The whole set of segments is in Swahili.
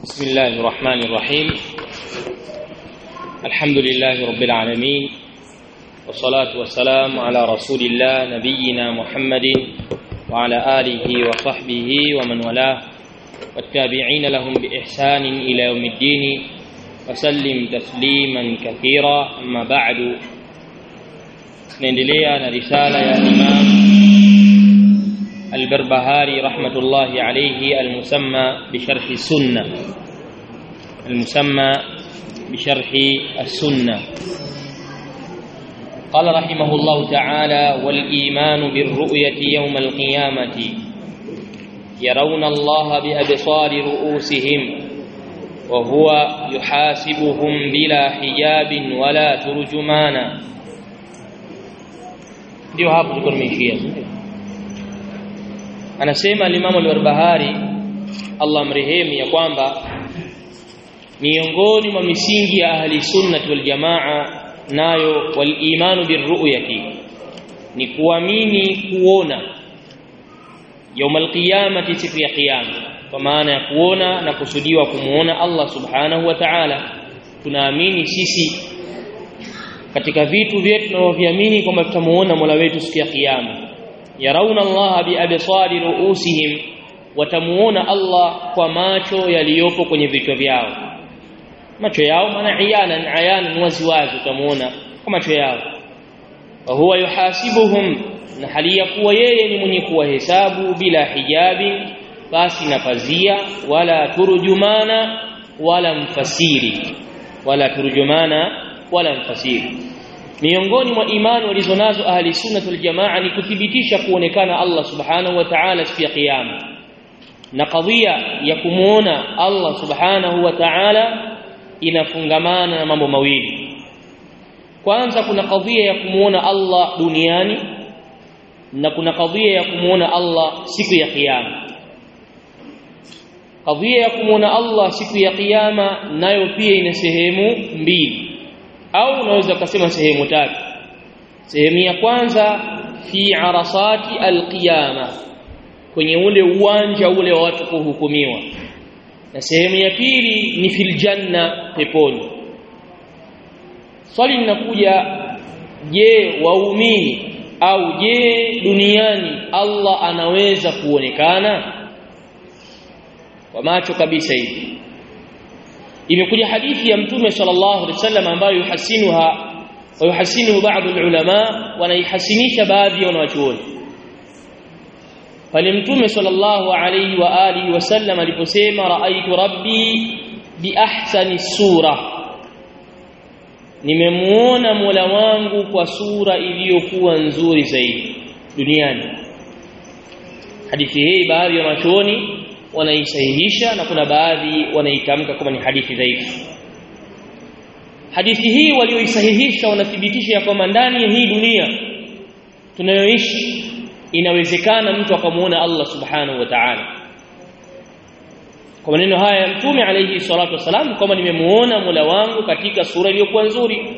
بسم الله الرحمن الرحيم الحمد لله رب العالمين والصلاة والسلام على رسول الله نبينا محمد وعلى آله وصحبه ومن والاه والتابعين لهم بإحسان إلى يوم الدين وسلم تسليما كثيرا أما بعد نندليا رسالة يا إمام البربهاري رحمة الله عليه المسمى بشرح السنة المسمى بشرح السنة قال رحمه الله تعالى والإيمان بالرؤية يوم القيامة يرون الله بأبصار رؤوسهم وهو يحاسبهم بلا حجاب ولا ترجمانا ndio hapo tulikuwa tumeishia anasema alimamu al-Barbahari Allah mrehemu ya kwamba miongoni mwa misingi ya ahli sunnati wal jamaa nayo wal imanu birru'yati ni kuamini kuona yaumal qiyamati siku ya kiyama kwa maana ya kuona na kusudiwa kumuona Allah subhanahu wa ta'ala tunaamini sisi katika vitu vyetu tunavyoviamini kwamba tutamuona Mola wetu siku ya kiyama yarauna Allah biabsari ruusihim watamuona Allah kwa macho yaliyopo kwenye vichwa vyao macho yao maana iyana ayana waziwazi utamuona kwa macho yao wa huwa yuhasibuhum na hali ya kuwa yeye ni mwenye kuwahesabu bila hijabi basi na pazia wala turjumana wala mfasiri wala turjumana wala mfasiri miongoni mwa imani walizonazo ahli sunna wal jamaa ni kuthibitisha kuonekana Allah subhanahu wa ta'ala siku ya kiyama na kadhia ya kumuona Allah subhanahu wa ta'ala inafungamana na mambo mawili kwanza kuna kadhia ya kumuona Allah duniani na kuna kadhia ya kumuona Allah siku ya kiyama kadhia ya kumuona Allah siku ya kiyama nayo pia ina sehemu mbili au unaweza kusema sehemu tatu sehemu ya kwanza fi arasati alqiyama kwenye ule uwanja ule wa watu kuhukumiwa na sehemu ya pili ni fil janna peponi swali linakuja je waumini au je duniani Allah anaweza kuonekana kwa macho kabisa hivi imekuja hadithi ya mtume sallallahu alaihi wasallam ambayo yuhasinuha wa yuhasinu baadhi ulama wanaihasinisha baadhi ya wanachuoni pale mtume sallallahu alaihi wa alihi wasallam aliposema raaitu rabbi bi ahsani sura nimemuona Mola wangu kwa sura iliyokuwa nzuri zaidi duniani hadithi hii baadhi ya wanachuoni wanaisahihisha na kuna baadhi wanaitamka kama ni hadithi dhaifu hadithi hii walioisahihisha wanathibitisha ya kwamba ndani ya hii dunia tunayoishi inawezekana mtu akamuona Allah subhanahu wa ta'ala kwa maneno haya ya mtume alayhi salatu wasalam kwamba nimemuona Mola wangu katika sura iliyokuwa nzuri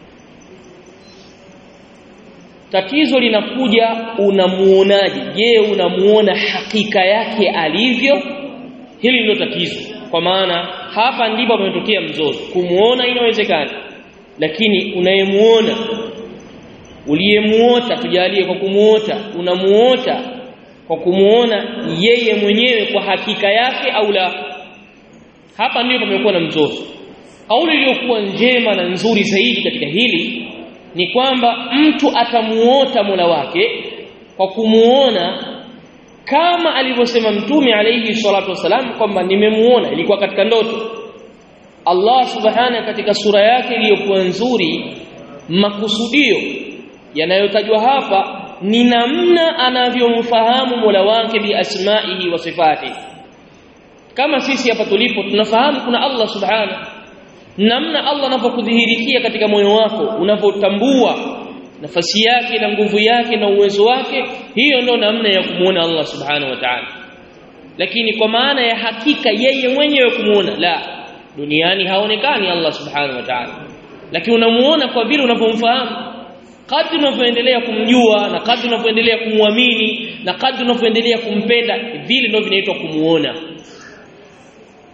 tatizo linakuja unamuonaje je unamuona hakika yake alivyo hili ndio tatizo kwa maana hapa ndipo pametokea mzozo kumuona inawezekana lakini unayemuona uliyemuota tujalie kwa kumuota unamuota kwa kumuona yeye mwenyewe kwa hakika yake au la hapa ndipo pamekuwa na mzozo kauli iliyokuwa njema na nzuri zaidi katika hili ni kwamba mtu atamuota Mola wake kwa kumuona kama alivyosema mtume alayhi salatu wasalam kwamba nimemuona ilikuwa katika ndoto Allah subhana katika sura yake iliyokuwa nzuri makusudio yanayotajwa hapa ni namna anavyomfahamu Mola wake bi asma'ihi wa sifati kama sisi hapa tulipo tunafahamu kuna Allah subhana namna Allah anapokudhihirikia katika moyo wako unapotambua nafasi yake na nguvu yake na uwezo wake hiyo ndo namna ya kumuona Allah subhanahu wa ta'ala lakini kwa maana ya hakika yeye mwenyewe kumuona la duniani haonekani Allah subhanahu wa ta'ala lakini unamuona kwa vile unavyomfahamu kadri unavyoendelea kumjua na kadri unavyoendelea kumwamini na kadri unavyoendelea kumpenda vile ndio vinaitwa kumuona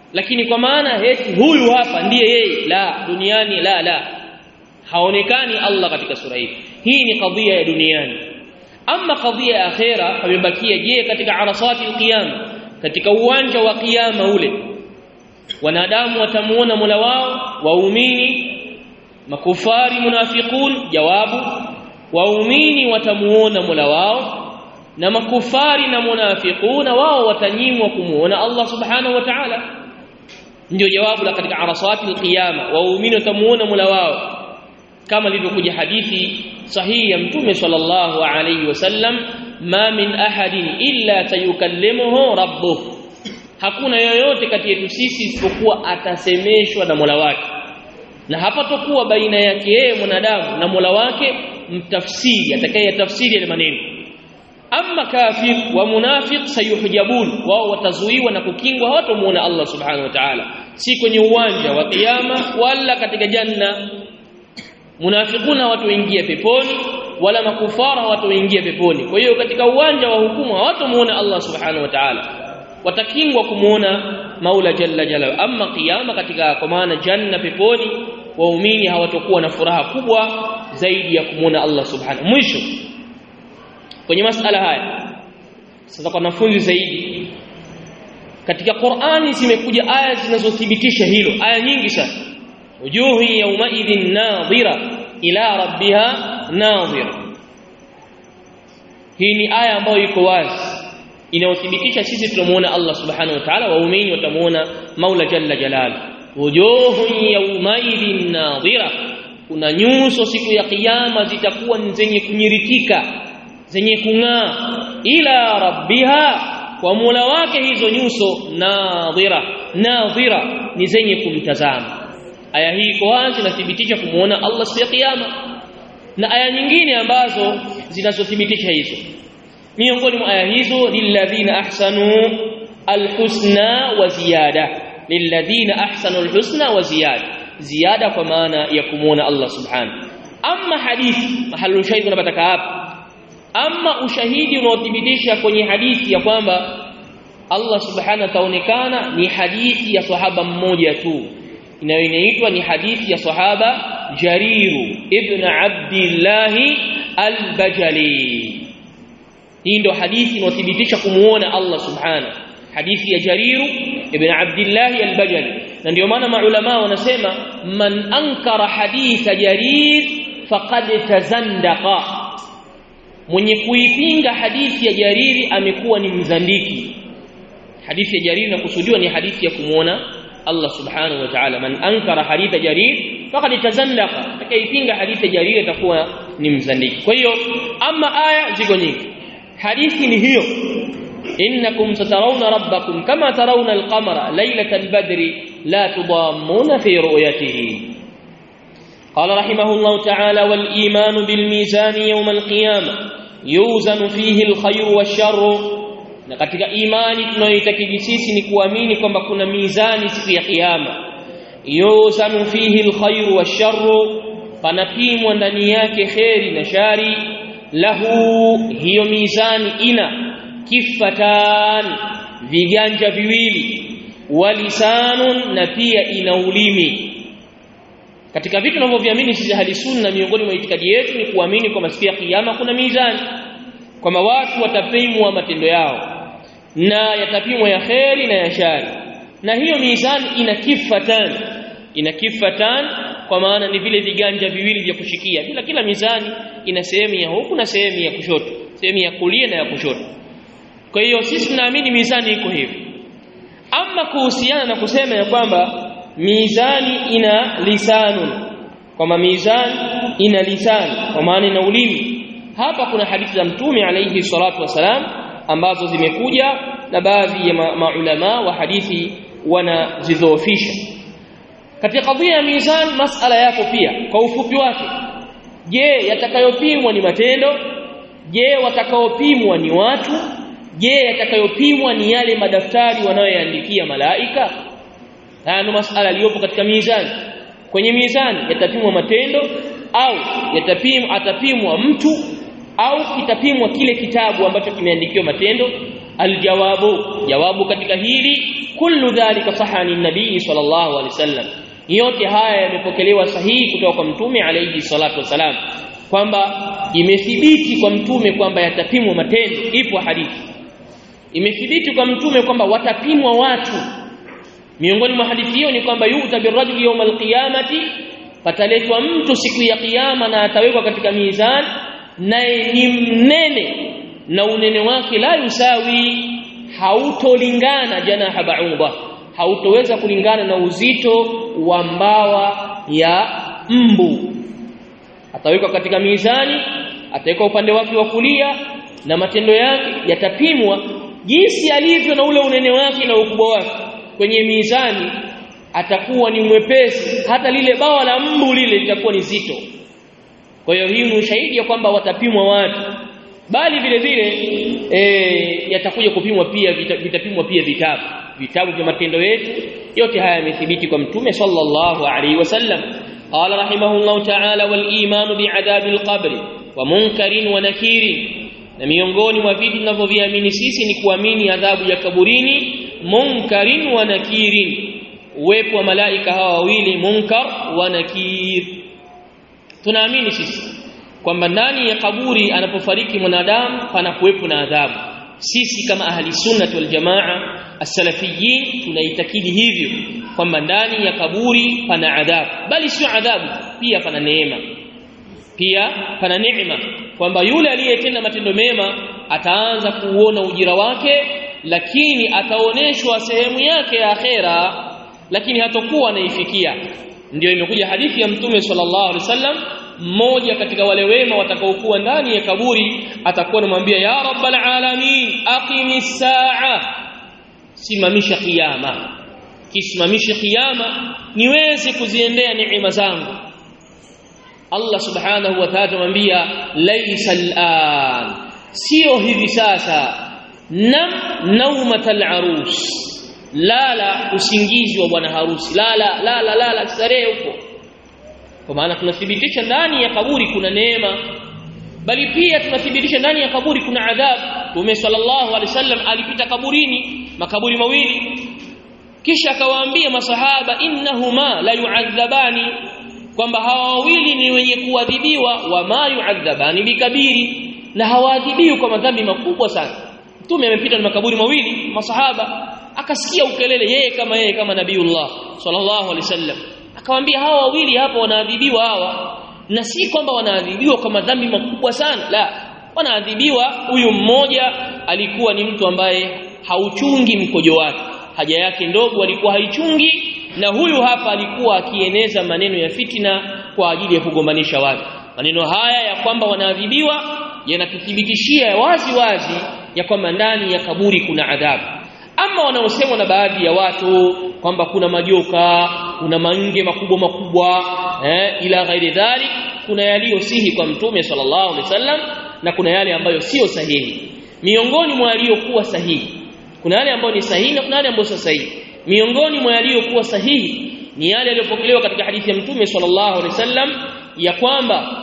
lakini kwa maana eti huyu hapa ndiye yeye la duniani la la haonekani Allah katika sura hii hii ni kadhia ya duniani ama kadhia ya akhera pamebakia je katika arasati alqiyama katika uwanja wa kiyama ule wanadamu watamuona Mola wao waumini makufari munafiqun jawabu waumini watamuona Mola wao na makufari na munafiquna wao watanyimwa kumuona Allah subhanahu wa ta'ala ndio jawabu la katika arasati alqiyama waumini watamuona Mola wao kama ilivyokuja hadithi sahihi ya mtume sallallahu alayhi wasallam ma min ahadin illa sayukallimuhu rabbuh hakuna yoyote kati yetu sisi isipokuwa atasemeshwa na Mola wake na hapatokuwa baina yake yeye mwanadamu na Mola wake mtafsiri atakayetafsiri yale maneno amma kafir wa munafiq sayuhjabun wao watazuiwa na kukingwa hawatamuona Allah subhanahu wa ta'ala si kwenye uwanja wa kiyama wala katika janna munafiquna watu waingia peponi wala makufara watu waingia peponi kwa hiyo katika uwanja wa hukumu hawatamuona Allah subhanahu wa ta'ala watakingwa kumuona Maula jalla jalla amma kiyama katika kwa maana janna peponi waumini hawatakuwa na furaha kubwa zaidi ya kumuona Allah subhanahu mwisho kwenye masala haya sasa kwa wanafunzi zaidi katika Qur'ani zimekuja aya zinazothibitisha hilo aya nyingi sana wujuhu yawmaidhin nadhira ila rabbiha nadhira hii ni aya ambayo iko wazi inayothibitisha sisi tunamuona Allah subhanahu wa ta'ala waumini watamuona Maula jalla jalal wujuhu yawmaidhin nadhira kuna nyuso siku ya kiyama zitakuwa ni zenye kunyiritika zenye kung'aa ila rabbiha kwa Mola wake hizo nyuso nadhira nadhira ni zenye kumtazama aya hii iko wazi inathibitisha kumuona Allah siku ya kiyama na aya nyingine ambazo zinazothibitisha hizo miongoni mwa aya hizo lilladhina ahsanu alhusna wa ziyada lilladhina ahsanu alhusna wa ziyada ziyada kwa maana ya kumuona Allah subhanahu amma hadithi mahalu shahidi unapata hapa ama ushahidi unaothibitisha kwenye hadithi ya kwamba Allah subhanahu ataonekana ni hadithi ya sahaba mmoja tu inayoitwa ni hadithi ya sahaba Jariru ibn Abdullah al-Bajali hii ndio hadithi inayothibitisha kumuona Allah subhanahu hadithi ya Jariru ibn Abdullah al-Bajali na ndio maana maulama wanasema man ankara haditha Jarir faqad tazandaqa mwenye kuipinga hadithi ya Jariri amekuwa ni mzandiki hadithi ya Jariri nakusudiwa ni hadithi ya kumuona Allah subhanahu wa ta'ala man ankara haditha Jarir faqad tazandaqa atakayepinga hadithi ya Jariri atakuwa ni mzandiki kwa hiyo ama aya ziko nyingi hadithi ni hiyo innakum satarawna rabbakum kama tarawna al-qamara laylatal badri la tudammuna fi ru'yatihi قال رحمه الله تعالى والإيمان بالميزان يوم القيامة يوزن فيه الخير والشر na katika imani tunayoitakidi sisi ni kuamini kwamba kuna mizani siku ya kiyama yuzanu fihi alkhairu washarru panapimwa ndani yake kheri na shari lahu hiyo mizani ina kifatan viganja viwili walisanun na pia ina ulimi katika vitu tunavyoviamini sisi ahli sunna miongoni mwa itikadi yetu ni kuamini kwamba siku ya kiyama kuna mizani kwamba watu watapimwa matendo yao na yatapimwa ya kheri na ya shari na hiyo mizani ina kifatan ina kifatan kwa maana ni vile viganja viwili vya kushikia bila kila mizani ina sehemu ya huku na sehemu ya kushoto sehemu ya kulia na ya kushoto kwa hiyo sisi tunaamini mizani iko hivyo ama kuhusiana na kusema ya kwamba mizani ina lisanun kwamba mizani ina lisani kwa maana ina ulimi hapa kuna hadithi za mtume alayhi salatu wasalam ambazo zimekuja na baadhi ya maulama wa hadithi wanazidhoofisha katika kadhia ya mizani masala yako pia kwa ufupi wake je yatakayopimwa ni matendo je watakaopimwa ni watu je yatakayopimwa ni yale madaftari wanayoyaandikia malaika haya ndio masala yaliyopo katika mizani kwenye mizani yatapimwa matendo au yatapimwa atapimwa mtu au kitapimwa kile kitabu ambacho kimeandikiwa matendo aljawabu jawabu katika hili kullu dhalika sahani nabii sallallahu alaihi wasallam yote haya yamepokelewa sahihi kutoka kwa mtume alayhi salatu wasalam kwamba imethibiti kwa mtume kwamba yatapimwa matendo ipo hadithi imethibiti kwa mtume kwamba watapimwa watu miongoni mwa hadithi hiyo ni kwamba yuta birajuli yawm alqiyamati pataletwa mtu siku ya kiyama na atawekwa katika mizan naye ni mnene na unene wake la yusawi hautolingana janaha ba'udha hautoweza kulingana na uzito wa mbawa ya mbu atawekwa katika mizani atawekwa upande wake wa kulia na matendo yake yatapimwa jinsi alivyo na ule unene wake na ukubwa wake kwenye mizani atakuwa ni mwepesi hata lile bawa la mbu lile litakuwa ni zito kwa hiyo hii ni ushahidi ya kwamba watapimwa watu bali vile vile e, yatakuja kupimwa pia vita, vitapimwa pia vitabu vitabu vya matendo yetu yote haya yamethibiti kwa mtume sallallahu alaihi wasallam qala rahimahullahu ta'ala wal imanu bi'adabil qabr wa munkarin wa nakirin na miongoni mwa vitu tunavyoviamini sisi ni kuamini adhabu ya kaburini munkarin wa nakirin uwepo wa malaika hawa wawili munkar wa nakir tunaamini sisi kwamba ndani ya kaburi anapofariki mwanadamu panakuwepo na adhabu sisi kama ahli sunnah wal jamaa as-salafiyin tunaitakidi hivyo kwamba ndani ya kaburi pana adhabu bali sio adhabu pia pana neema pia pana neema kwamba yule aliyetenda matendo mema ataanza kuuona ujira wake lakini ataoneshwa sehemu yake ya akhera lakini hatakuwa anaifikia ndio imekuja hadithi ya mtume sallallahu alaihi wasallam mmoja katika wale wema watakaokuwa ndani ya kaburi atakuwa anamwambia ya rabbal alamin aqimis saa simamisha kiyama kisimamisha kiyama niweze kuziendea neema zangu Allah subhanahu wa ta'ala anamwambia laysa al'an sio hivi sasa nam naumatal arus lala usingizi wa bwana harusi lala lala lala starehe huko kwa maana tunathibitisha ndani ya kaburi kuna neema bali pia tunathibitisha ndani ya kaburi kuna adhabu Mtume sallallahu alaihi wasallam alipita kaburini makaburi mawili kisha akawaambia masahaba innahuma la yu'adhabani kwamba hawa wawili ni wenye kuadhibiwa wa ma yu'adhabani bikabiri na hawaadhibiwi kwa madhambi makubwa sana Mtume amepita na makaburi mawili masahaba akasikia ukelele yeye kama yeye kama nabiiullah sallallahu alaihi wasallam akamwambia hawa wawili hapa wanaadhibiwa hawa na si kwamba wanaadhibiwa kwa madhambi makubwa sana la wanaadhibiwa huyu mmoja alikuwa ni mtu ambaye hauchungi mkojo wake haja yake ndogo alikuwa haichungi na huyu hapa alikuwa akieneza maneno ya fitina kwa ajili ya kugombanisha watu maneno haya ya kwamba wanaadhibiwa yanatuthibitishia wazi wazi ya kwamba ndani ya kaburi kuna adhabu ama wanaosemwa na baadhi ya watu kwamba kuna majoka kuna mange makubwa makubwa eh, ila ghairi dhalik kuna yaliyosihi kwa mtume sallallahu alaihi wasallam na kuna yale ambayo sio sahihi miongoni mwa yaliyokuwa sahihi kuna yale ambayo ni sahihi na kuna yale ambayo sio sahihi miongoni mwa yaliyokuwa sahihi ni yale yaliyopokelewa katika hadithi ya mtume sallallahu alaihi wasallam ya kwamba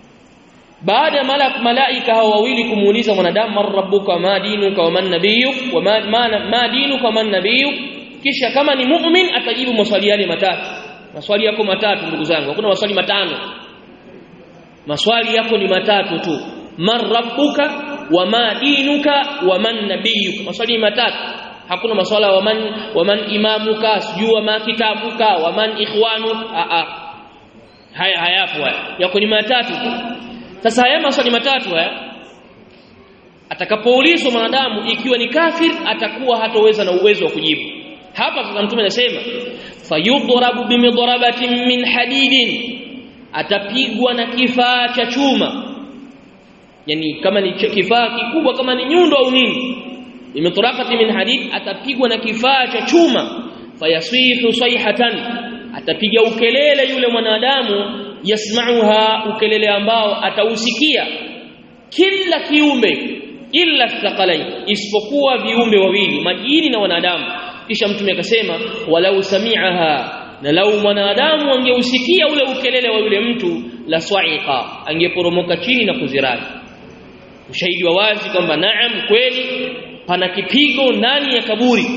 baada ya malak malaika hao wawili kumuuliza mwanadamu man rabbuka ma dinuka wa man nabiyuk wa ma, ma, ma dinuka wa man nabiyuk kisha kama ni mu'min atajibu maswali yale matatu maswali yako matatu ndugu zangu hakuna maswali matano maswali yako ni matatu tu man rabbuka wa ma dinuka wa man nabiyuk maswali matatu hakuna maswala wa man wa man imamuka sijui wa ma kitabuka wa man ikhwanuk a a haya hayapo haya yako ni matatu tu sasa haya maswali matatu haya atakapoulizwa mwanadamu ikiwa ni kafir atakuwa hatoweza na uwezo wa kujibu hapa sasa mtume anasema fayudrabu bimidrabatin min hadidin atapigwa na kifaa cha chuma yani kama ni kifaa kikubwa kama ni nyundo au nini bimidrabati min hadid atapigwa na kifaa cha chuma fayasihu sayhatan atapiga ukelele yule mwanadamu yasmauha ukelele ambao atausikia kila kiumbe illa thaqalain isipokuwa viumbe wawili majini na wanadamu kisha mtume akasema walau sami'aha na lau mwanadamu angeusikia ule ukelele wa yule mtu la swa'iqa angeporomoka chini na kuzirani ushahidi wa wazi kwamba naam kweli pana kipigo ndani ya kaburi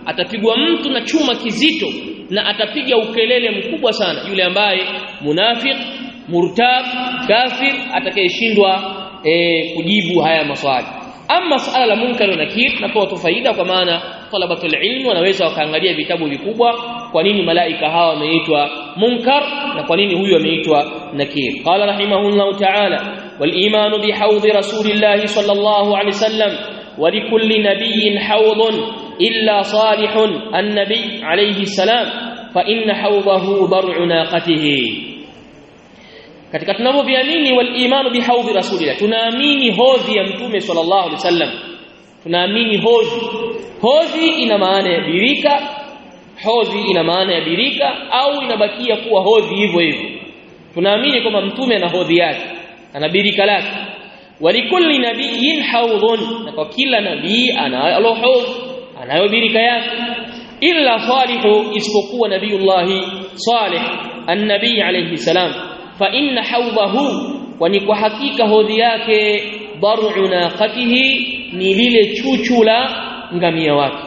atapigwa mtu na chuma kizito na atapiga ukelele mkubwa sana yule ambaye munafiq murtab kafir atakayeshindwa e, kujibu haya maswali ama suala la munkar na nakir napewa tu faida kwa maana talabatul ilm wanaweza wakaangalia vitabu vikubwa kwa nini malaika hawa wameitwa munkar na kwa nini huyu ameitwa nakir qala rahimahullahu ta'ala wal iman bi hawd rasulillah sallallahu alayhi wasallam wa li kulli nabiyyin hawd illa salih an-nabi alayhi salam fa inna hawdahu dar'u naqatihi katika tunavyoviamini wal imanu bihaudhi rasulillah tunaamini hodhi ya mtume sallallahu alaihi wasallam tunaamini hodhi hodhi ina maana ya birika hodhi ina maana ya birika au inabakia kuwa hodhi hivyo hivyo tunaamini kwamba mtume ana hodhi yake ana birika lake walikulli nabiyyin haudhun na kwa kila nabii anayo hodhi anayo birika yake illa salihu isipokuwa nabiyullahi salih an-nabii alayhi salam fa inna hawdahu kwani kwa hakika hodhi yake dar'u naqatihi ni lile chuchu la ngamia wake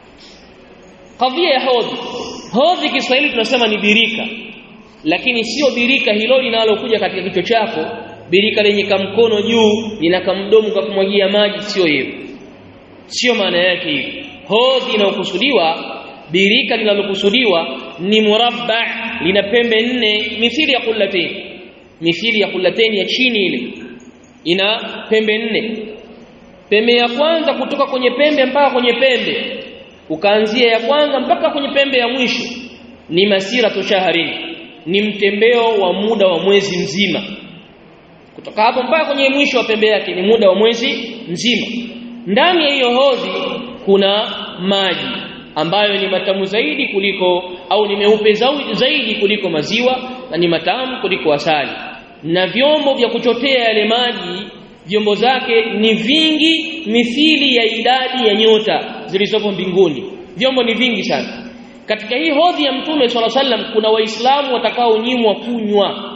kadhia ya hodhi hodhi Kiswahili tunasema ni birika lakini sio birika hilo linalokuja katika kichwa chako birika lenye kamkono juu lina kamdomo kwa kumwagia maji sio hivyo sio maana yake hiyo hodhi inayokusudiwa birika linalokusudiwa ni murabba lina pembe nne mithili ya kullatain mithili ya kullatain ya chini ile ina pembe nne pembe ya kwanza kutoka kwenye pembe mpaka kwenye pembe ukaanzia ya kwanza mpaka kwenye pembe ya mwisho ni masira toshaharini ni mtembeo wa muda wa mwezi mzima kutoka hapo mpaka kwenye mwisho wa pembe yake ni muda wa mwezi mzima ndani ya hiyo hodhi kuna maji ambayo ni matamu zaidi kuliko au ni meupe zaidi kuliko maziwa na ni matamu kuliko asali na vyombo vya kuchotea yale maji vyombo zake ni vingi mithili ya idadi ya nyota zilizopo mbinguni vyombo ni vingi sana katika hii hodhi ya mtume swalla sallam kuna waislamu watakaonyimwa kunywa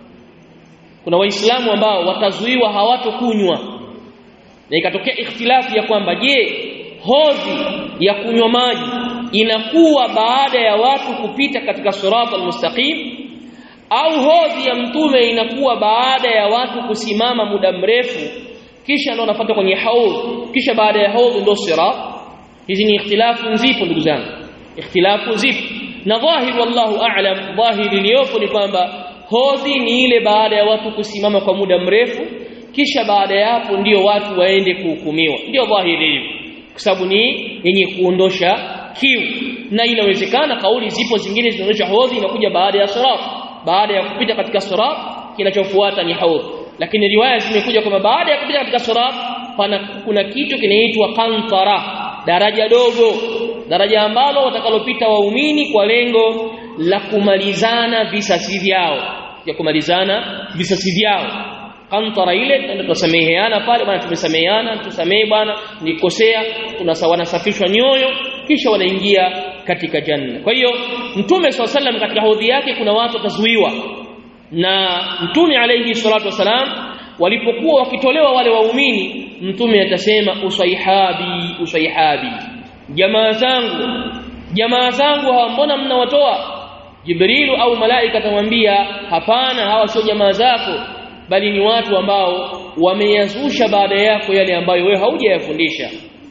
kuna waislamu ambao watazuiwa hawatokunywa na ikatokea ikhtilafu ya kwamba je hodhi ya kunywa maji inakuwa baada ya watu kupita katika sirata almustaqim au hodhi ya mtume inakuwa baada ya watu kusimama muda mrefu kisha ndio unafuata kwenye haudh kisha baada ya haudh ndio sirat hizi ni ikhtilafu zipo ndugu zangu ikhtilafu zipo na dhahir wallahu a'lam dhahiri iliyopo ni kwamba hodhi ni ile baada ya watu kusimama kwa muda mrefu kisha baada ya hapo ndio watu waende kuhukumiwa ndio dhahiri hivyo kwa sababu ni yenye kuondosha kiu na inawezekana kauli zipo zingine zinaonyesha hodhi inakuja baada ya sirat baada ya kupita katika sirat kinachofuata ni haudh lakini riwaya zimekuja kwamba baada ya kupita katika sirat pana kuna kitu kinaitwa qantara daraja dogo daraja ambalo watakalopita waumini kwa lengo la kumalizana visasi vyao ya kumalizana visasi vyao kantara ile ndio tusameheana pale bwana tumesameheana tusamehe bwana nikosea wanasafishwa nyoyo kisha wanaingia katika janna kwa hiyo mtume swalla sallam katika hodhi yake kuna watu watazuiwa na mtume alayhi salatu wasalam walipokuwa wakitolewa wale waumini mtume atasema usaihabi usaihabi jamaa zangu jamaa zangu hawa mbona mnawatoa jibrilu au malaika atamwambia hapana hawa sio jamaa zako bali ni watu ambao wameyazusha baada yako yale ambayo wewe haujayafundisha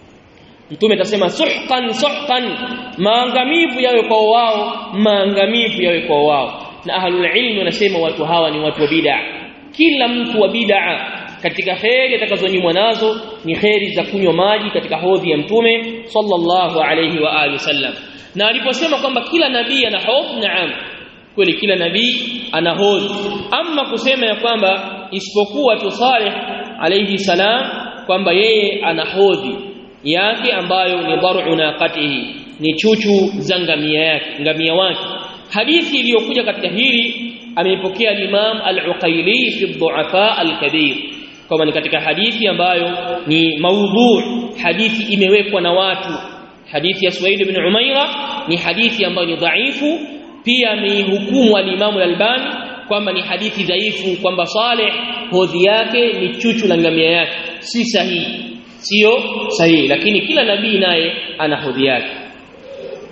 mtume atasema suhqan suhqan maangamivu yawe kwa wao maangamivu yawe kwa wao na ahlul ilmi wanasema watu hawa ni watu wa bid'a kila mtu wa bid'a katika kheri atakazonyimwa nazo ni kheri za kunywa maji katika hodhi ya mtume sallallahu alayhi wa alihi wasallam na aliposema kwamba kila nabii ana hodhi naam kweli kila nabii ana hodhi ama kusema ya kwamba isipokuwa tu Saleh alayhi salam kwamba yeye ana hodhi yake ambayo ni dar'u naqatihi ni chuchu za ngamia yake ngamia wake hadithi iliyokuja katika hili ameipokea Imam Al-Uqayli fi Dhu'afa Al-Kabir kama ni katika hadithi ambayo ni maudhu hadithi imewekwa na watu hadithi ya Suwaid ibn Umaira ni hadithi ambayo ni dhaifu pia ameihukumu al-Imam Al-Albani kwamba ni hadithi dhaifu kwamba Saleh hodhi yake ni chuchu la ngamia yake si sahihi sio sahihi lakini kila nabii naye ana hodhi yake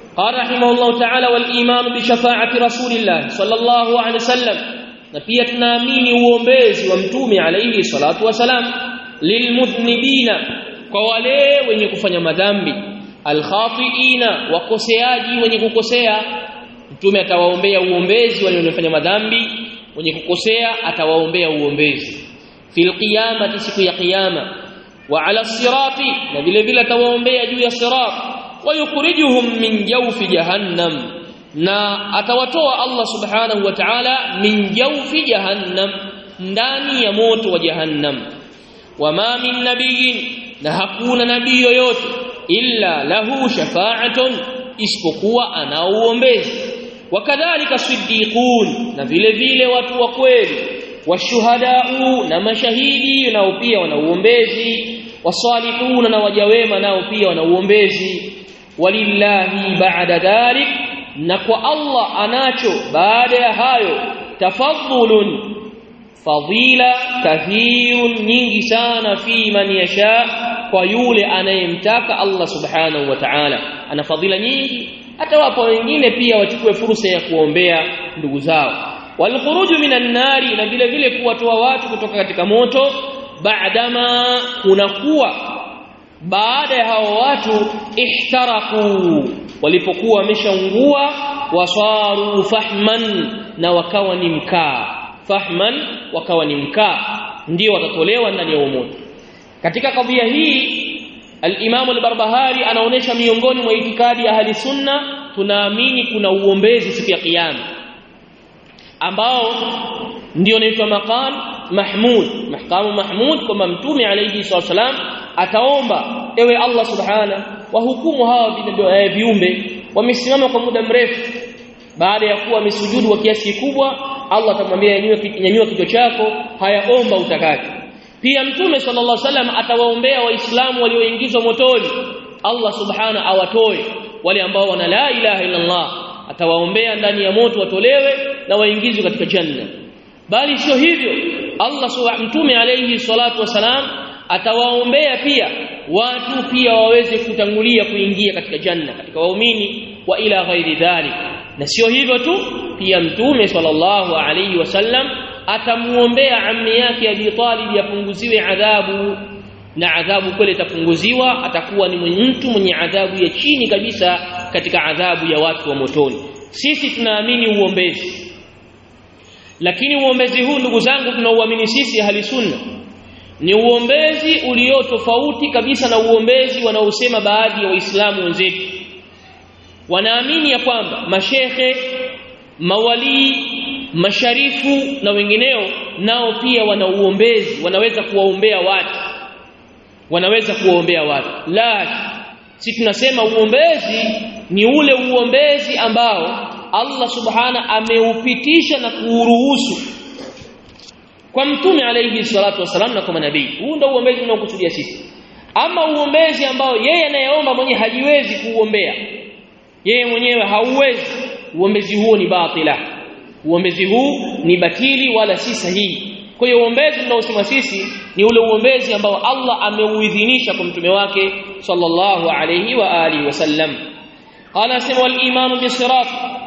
قال رحمه الله تعالى والإيمان بشفاعة رسول الله صلى الله عليه وسلم na pia tunaamini uombezi wa mtume alayhi salatu wasalam lilmudhnibina kwa wale wenye kufanya madhambi alkhatiina wakoseaji wenye kukosea mtume atawaombea uombezi wale wanaofanya madhambi wenye kukosea atawaombea uombezi fil qiyamati siku ya kiyama wa ala sirati na vile vile atawaombea juu ya sirat wa yukhrijuhum min jawfi jahannam na atawatoa Allah subhanahu wa ta'ala min jawfi jahannam ndani ya moto wa jahannam wama min nabiyin na hakuna nabii yoyote illa lahu shafa'atun isipokuwa ana uombezi wakadhalika siddiqun na vile vile watu wa kweli washuhadau na mashahidi nao pia wana uombezi wasalihun na waja wema nao pia wana uombezi walillahi ba'da dhalik na kwa Allah anacho baada ya hayo tafadhulun fadila kathirun nyingi sana fi man yasha kwa yule anayemtaka Allah subhanahu wa ta'ala ana fadhila nyingi hata wapo wengine pia wachukue fursa ya kuombea ndugu zao walkhuruju minan nari na vile vile kuwatoa watu kutoka katika moto baadama kunakuwa baada ya hao watu ihtaraku walipokuwa wameshaungua wasaru fahman na wakawa ni mkaa fahman wakawa ni mkaa ndio watatolewa ndani ya moto katika kadhia hii al-Imam al-Barbahari anaonesha miongoni mwa itikadi ya ahli sunna tunaamini kuna uombezi siku ya kiyama ambao ndio unaitwa maqam mahmud mahkamu mahmud kwamba mtume alayhi salam ataomba ewe Allah subhana wahukumu hawa viumbe wamesimama kwa muda mrefu baada ya kuwa wamesujudu wa kiasi kikubwa Allah atamwambia nyanyua kichwa chako hayaomba utakacho pia mtume sallallahu alaihi wasallam atawaombea waislamu walioingizwa motoni Allah subhana awatoe wale ambao wana la ilaha illa Allah atawaombea ndani ya moto watolewe na waingizwe katika janna bali sio hivyo Allah subhanahu mtume alayhi salatu wasalam atawaombea pia watu pia waweze kutangulia kuingia katika janna katika waumini wa ila ghairi dhalik na sio hivyo tu pia mtume sallallahu alayhi wasallam atamuombea ammi yake Abi Talib yapunguziwe adhabu na adhabu kweli itapunguziwa atakuwa ni mtu mwenye adhabu ya chini kabisa katika adhabu ya watu wa motoni sisi tunaamini uombezi lakini uombezi huu ndugu zangu tunauamini sisi ahli sunna ni uombezi ulio tofauti kabisa na uombezi wanaosema baadhi ya waislamu wenzetu wanaamini ya kwamba mashehe mawalii masharifu na wengineo nao pia wana uombezi wanaweza kuwaombea watu wanaweza kuwaombea watu la si tunasema uombezi ni ule uombezi ambao Allah subhana ameupitisha na kuuruhusu kwa mtume alayhi salatu wasalam na kwa manabii huu ndio uombezi unaokusudia sisi ama uombezi ambao yeye anayeomba mwenyewe hajiwezi kuuombea yeye mwenyewe hauwezi uombezi huo ni batila uombezi huu ni batili wala si sahihi kwa hiyo uombezi tunaosema sisi ni ule uombezi ambao Allah ameuidhinisha kwa mtume wake sallallahu alayhi wa alihi wasallam qala sema wal imanu bisirat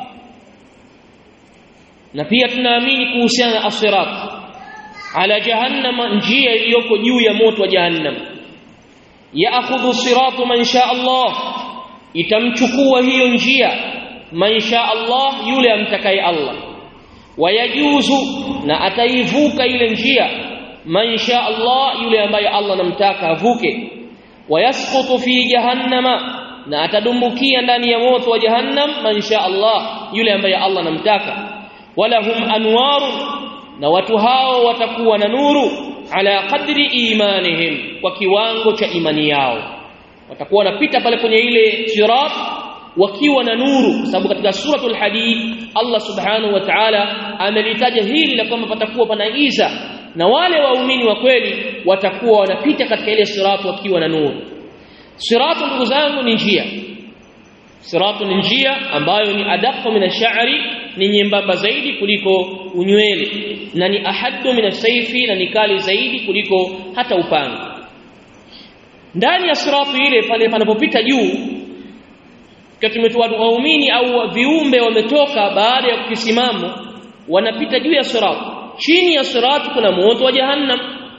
na pia tunaamini kuhusiana na asirat ala jahannam njia iliyoko juu ya moto wa jahannam yaakhudhu siratu man sha Allah itamchukua hiyo njia man sha Allah yule amtakaye Allah wayajuzu na ataivuka ile njia man sha Allah yule ambaye Allah namtaka avuke wayasqutu fi jahannama na atadumbukia ndani ya moto wa jahannam man sha Allah yule ambaye Allah namtaka walahum anwaru na watu hao watakuwa na nuru ala qadri imanihim kwa kiwango cha imani yao watakuwa wanapita pale kwenye ile sirat wakiwa na nuru kwa sababu katika suratul hadid Allah subhanahu wa ta'ala amelitaja hili la kwamba patakuwa pana giza na wale waumini wa kweli watakuwa wanapita katika ile sirat wakiwa na nuru siratu ndugu zangu ni njia siratu ni njia ambayo ni adaqu min ash-sha'ri ni nyembamba zaidi kuliko unywele na ni ahaddu min as-sayfi na ni kali zaidi kuliko hata upanga ndani ya siratu ile pale panapopita juu tukiwa tumetoa waumini au viumbe wametoka baada ya kukisimamo wanapita juu ya sirat chini ya sirat kuna moto wa jahannam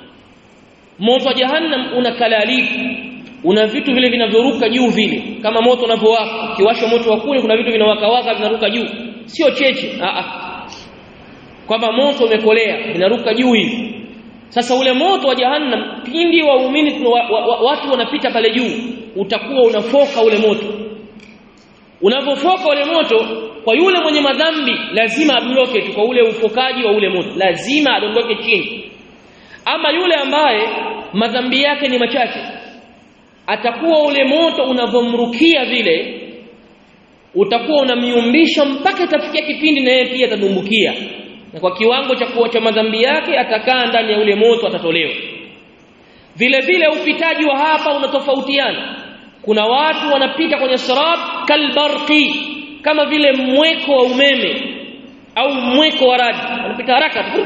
moto wa jahannam una kalalifu una vitu vile vinavyoruka juu vile kama moto unavyowaka kiwasha moto wa kule kuna vitu vinawaka waka vinaruka juu sio cheche a a kwamba moto umekolea vinaruka juu hivi sasa ule moto wa jahannam pindi waumini wa, wa, wa, watu wanapita pale juu utakuwa unafoka ule moto unavyofoka ule moto kwa yule mwenye madhambi lazima adondoke tu kwa ule ufokaji wa ule moto lazima adondoke chini ama yule ambaye madhambi yake ni machache atakuwa ule moto unavomrukia vile utakuwa unamiumbisha mpaka itafikia kipindi na yeye pia atadumbukia na kwa kiwango cha kuacha madhambi yake atakaa ndani ya ule moto atatolewa vile vile upitaji wa hapa unatofautiana kuna watu wanapita kwenye sirat kalbarqi kama vile mweko wa umeme au mweko wa radi wanapita haraka tu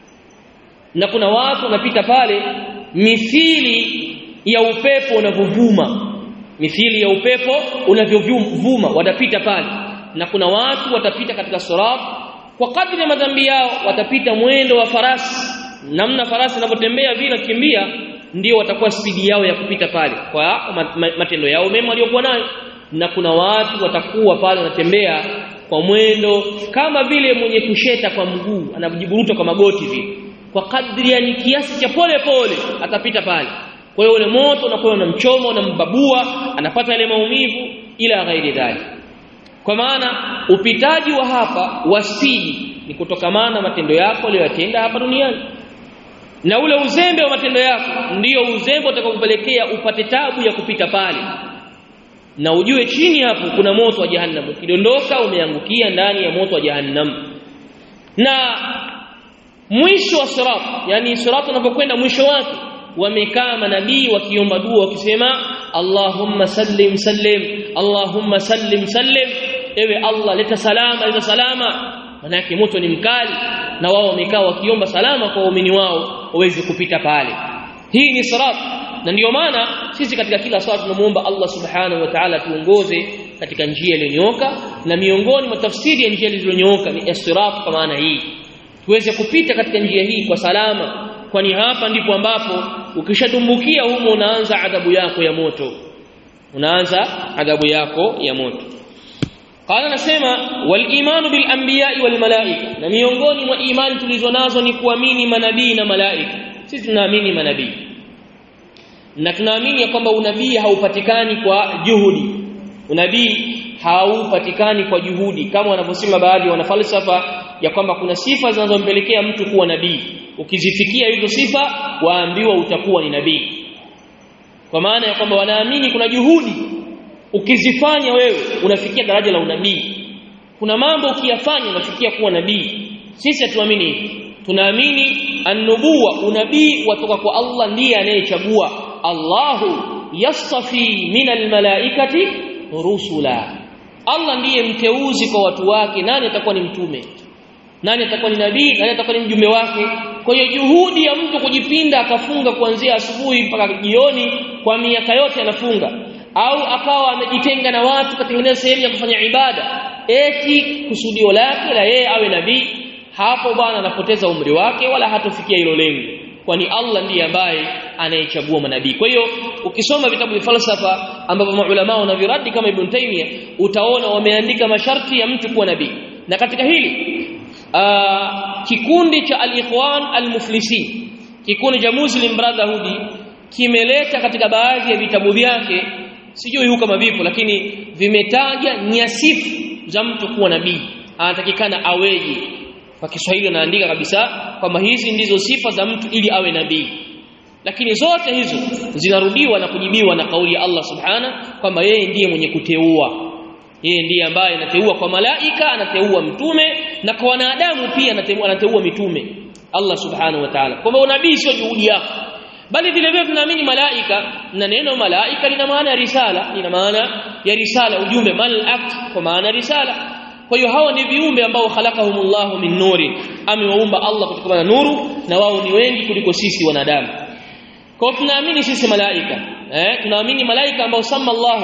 na kuna watu wanapita pale mithili ya upepo unavyovuma mithili ya upepo unavyovuma watapita pale na kuna watu watapita katika sirat kwa kadri ya madhambi yao watapita mwendo wa farasi namna farasi anavyotembea vile kimbia ndio watakuwa spidi yao ya kupita pale kwa matendo yao mema waliokuwa nayo na kuna watu watakuwa pale wanatembea kwa mwendo kama vile mwenye kusheta kwa mguu anajiburuta kwa magoti vile kwa kadri ya kiasi cha pole pole atapita pale kwa hiyo ule moto unakuwa unamchoma unambabua anapata ile maumivu ila ghairi dhalik kwa maana upitaji wa hapa wa spidi ni kutokamana matendo yako uliyotenda hapa duniani na ule uzembe wa matendo yako ndiyo uzembe utakakupelekea upate tabu ya kupita pale na ujue chini hapo kuna moto wa jahannam ukidondoka umeangukia ndani ya moto wa jahannam na mwisho wa sirat yani sirat unapokwenda mwisho wake wamekaa manabii wakiomba dua wakisema Allahumma sallim sallim Allahumma sallim sallim ewe Allah leta salama leta salama manake moto ni mkali na wao wamekaa wakiomba salama kwa waumini wao waweze kupita pale hii ni sirat na ndiyo maana sisi katika kila swala tunamuomba Allah subhanahu wa ta'ala tuongoze katika njia iliyonyooka na miongoni mwa tafsiri ya njia iliyonyooka ni sirat kwa maana hii tuweze kupita katika njia hii kwa salama kwani hapa ndipo ambapo ukishadumbukia humo unaanza adhabu yako ya moto unaanza adhabu yako ya moto qala nasema wal imanu bil anbiya'i wal malaika na miongoni mwa imani tulizo nazo ni kuamini manabii na malaika sisi tunaamini manabii na tunaamini ya kwamba unabii haupatikani kwa juhudi unabii haupatikani kwa juhudi kama wanavyosema baadhi ya wanafalsafa ya kwamba kuna sifa zinazompelekea mtu kuwa nabii ukizifikia hizo sifa waambiwa utakuwa ni nabii kwa maana ya kwamba wanaamini kuna juhudi ukizifanya wewe unafikia daraja la unabii kuna mambo ukiyafanya unafikia kuwa nabii sisi hatuamini hivi tunaamini annubuwa unabii watoka kwa Allah ndiye anayechagua Allahu yastafi minal malaikati rusula Allah ndiye mteuzi kwa watu wake nani atakuwa ni mtume nani atakuwa ni nabii nani atakuwa ni mjumbe wake kwa hiyo juhudi ya mtu kujipinda akafunga kuanzia asubuhi mpaka jioni kwa miaka yote anafunga au akawa amejitenga na watu katengeneza sehemu ya kufanya ibada eti kusudio lake la yeye awe nabii hapo bwana anapoteza umri wake wala hatofikia hilo lengo kwani Allah ndiye ambaye anayechagua manabii kwa hiyo ukisoma vitabu vya falsafa ambavyo maulama wanaviradi kama Ibn Taymiyyah utaona wameandika masharti ya mtu kuwa nabii na katika hili aa, kikundi cha al-ikhwan al-muflisin kikundi cha Muslim Brotherhood kimeleta katika baadhi ya vitabu vyake sijui huko kama vipo lakini vimetaja nyasifu za mtu kuwa nabii anatakikana aweje kwa Kiswahili anaandika kabisa kwamba hizi ndizo sifa za mtu ili awe nabii lakini zote hizo zinarudiwa na kujibiwa na kauli ya Allah subhana kwamba yeye ndiye mwenye kuteua yeye ndiye ambaye anateua kwa malaika anateua mtume na kwa wanadamu pia anateua, anateua mitume Allah subhanahu wa ta'ala kwamba unabii sio juhudi yako bali vile vile tunaamini malaika na neno malaika lina maana ya risala lina maana ya risala ujumbe malak kwa maana ya risala kwa hiyo hawa ni viumbe ambao khalaqahumullahu min nuri amewaumba Allah kutokana na nuru na wao ni wengi kuliko sisi wanadamu kwa tunaamini sisi malaika eh tunaamini malaika ambao sama Allah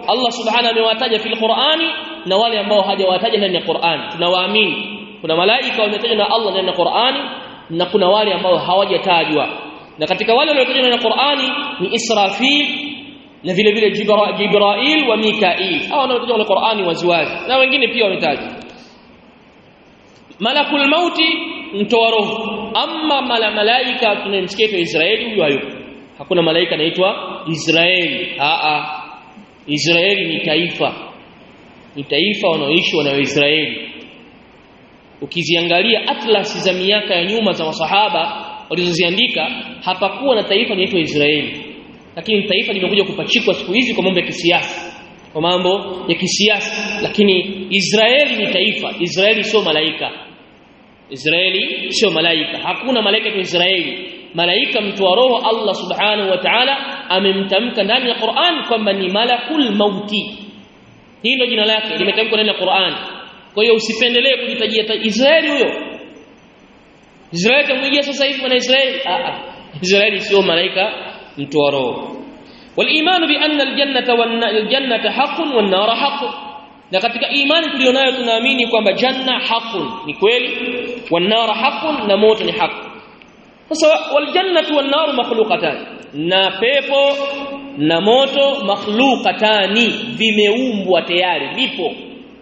Allah subhanahu amewataja fil Qur'ani na wale ambao hajawataja ndani ya Qur'ani tunawaamini kuna malaika wametajwa na Allah ndani ya Qur'ani na kuna wale ambao hawajatajwa na katika wale waliotajwa ndani ya Qur'ani ni Israfil na vile vile Jibrail wa Mikail hao wanaotajwa kwenye Qur'ani waziwazi na wengine pia wametajwa Malakul mauti mtoa roho amma mala malaika tunamsikia kwa Israeli huyo hayupo hakuna malaika anaitwa Israeli a a Israeli ni taifa ni taifa wanaoishi wana Israeli ukiziangalia atlas za miaka ya nyuma za masahaba walizoziandika hapakuwa na taifa linaitwa Israeli lakini taifa limekuja kupachikwa siku hizi kwa mambo ya kisiasa kwa mambo ya kisiasa lakini Israeli ni taifa Israeli sio malaika Israeli sio malaika hakuna malaika kwa Israeli malaika mtoa roho Allah subhanahu wa ta'ala amemtamka ndani ya Qur'an kwamba ni malakul mauti hilo jina lake limetamkwa ndani ya Qur'an kwa hiyo usipendelee kujitajia Israeli huyo Israeli tamwijia sasa hivi mwana Israeli a a Israeli sio malaika mtoa roho والايمان بان الجنه والجنه حق والنار حق na katika imani tulionayo tunaamini kwamba janna haqqun ni kweli wan nar haqqun na moto ni haki sasa wal jannatu wan nar makhluqatan na pepo na moto makhluqatani vimeumbwa tayari vipo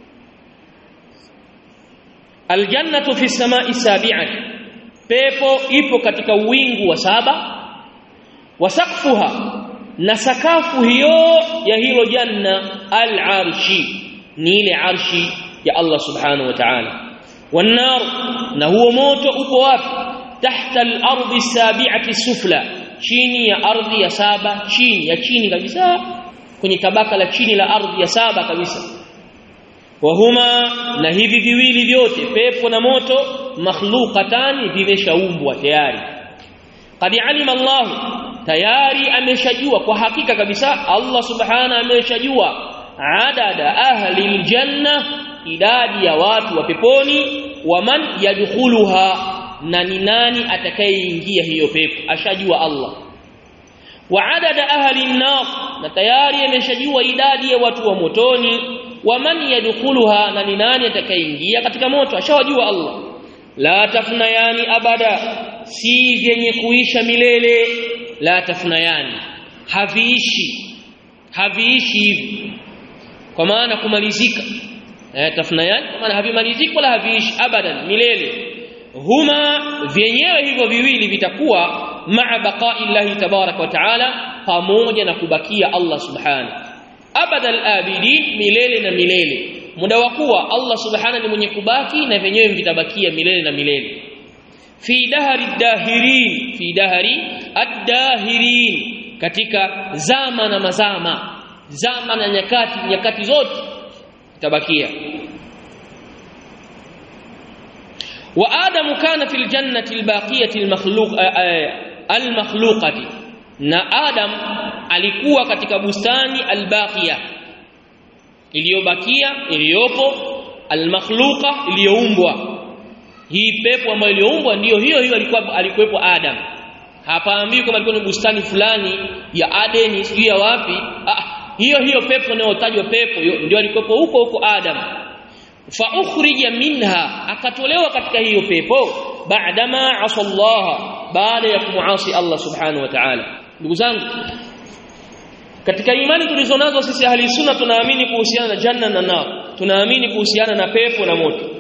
al jannatu fi samai sabi'ati pepo ipo katika wingu wa saba wa saqfuha na sakafu hiyo ya hilo janna al arshi ni ile arshi ya Allah subhanahu wa ta'ala والنار na huo moto upo wapi tahta al-ardi sabi'ati sufla chini ya ardhi ya saba chini ya chini kabisa kwenye tabaka la chini la ardhi ya saba kabisa wahuma na hivi viwili vyote pepo na moto makhluqatani vimeshaumbwa tayari qad alima Allah tayari ameshajua kwa hakika kabisa Allah subhana ameshajua adada ahli aljanna idadi ya watu wa peponi waman yadkhuluha na ni nani atakayeingia hiyo pepo ashajua Allah wa adada ahli an-nar na tayari ameshajua idadi ya watu wa motoni waman yadkhuluha na ni nani atakayeingia katika moto ashawajua Allah la tafnayani abada si vyenye kuisha milele la tafnayani haviishi haviishi hivi kwa maana kumalizika eh tafnayani kwa maana havimaliziki wala haviishi abadan milele huma vyenyewe hivyo viwili vitakuwa maa baqa'i llahi tabarak wa taala pamoja na kubakia Allah subhanahu abadal abidin milele na milele muda wa kuwa Allah subhanahu ni mwenye kubaki na vyenyewe vitabakia milele na milele fi dahari dahirin fi dahari ad-dahirin katika zama na mazama zama na nyakati nyakati zote itabakia wa adamu kana fil jannati albaqiyati almakhluq almakhluqati na adam alikuwa katika bustani albaqiya iliyobakia iliyopo almakhluqa iliyoumbwa hii pepo ambayo iliyoumbwa ndiyo hiyo hiyo alikuwa alikuwepo adam hapaambii kwamba alikuwa ni bustani fulani ya Adeni sijui ya wapi ah, hiyo hiyo pepo inayotajwa pepo ndio alikuwepo huko huko Adam fa ukhrija minha akatolewa katika hiyo pepo baadama asallaha baada ya kumuasi Allah subhanahu wa ta'ala ndugu zangu katika imani tulizonazo sisi ahli sunna tunaamini kuhusiana na janna na nar tunaamini kuhusiana na pepo na moto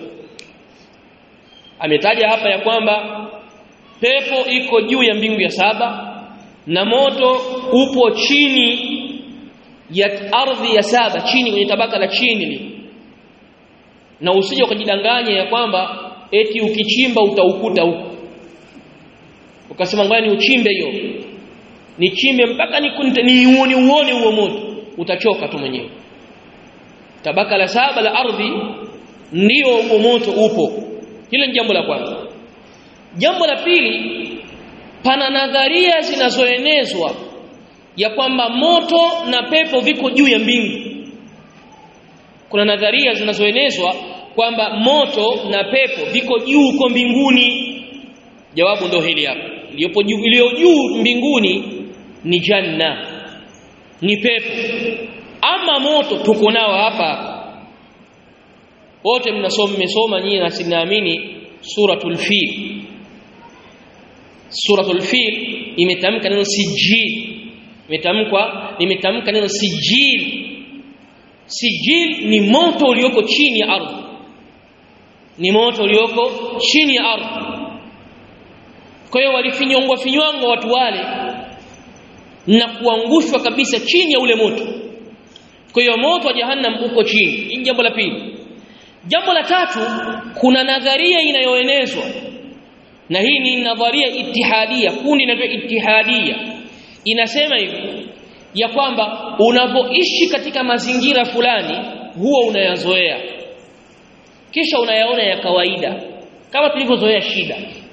ametaja hapa ya kwamba pepo iko juu ya mbingu ya saba na moto upo chini ya ardhi ya saba chini kwenye tabaka la chini li. na usije ukajidanganya ya kwamba eti ukichimba utaukuta huko ukasema ngoja ni uchimbe hiyo nichimbe mpaka nikunte ni uone uone huo moto utachoka tu mwenyewe tabaka la saba la ardhi ndio huo moto upo hilo ni jambo la kwanza jambo la pili pana nadharia zinazoenezwa ya kwamba moto na pepo viko juu ya mbingu kuna nadharia zinazoenezwa kwamba moto na pepo viko juu huko mbinguni jawabu ndio hili hapa iliyopo juu iliyo juu mbinguni ni janna ni pepo ama moto tuko nao hapa wote mnasoma mmesoma nyinyi na sinaamini suratul fil suratul fil imetamka neno sijil imetamkwa imetamka neno sijil sijil ni moto ulioko chini ya ardhi ni moto ulioko chini ya ardhi kwa hiyo walifinyongwa finywangwa watu wale na kuangushwa kabisa chini ya ule moto kwa hiyo moto wa jahannam uko chini hii jambo la pili jambo la tatu kuna nadharia inayoenezwa na hii ni nadharia itihadia kundi linaloitwa itihadia inasema hivi ya kwamba unapoishi katika mazingira fulani huwa unayazoea kisha unayaona ya kawaida kama tulivyozoea shida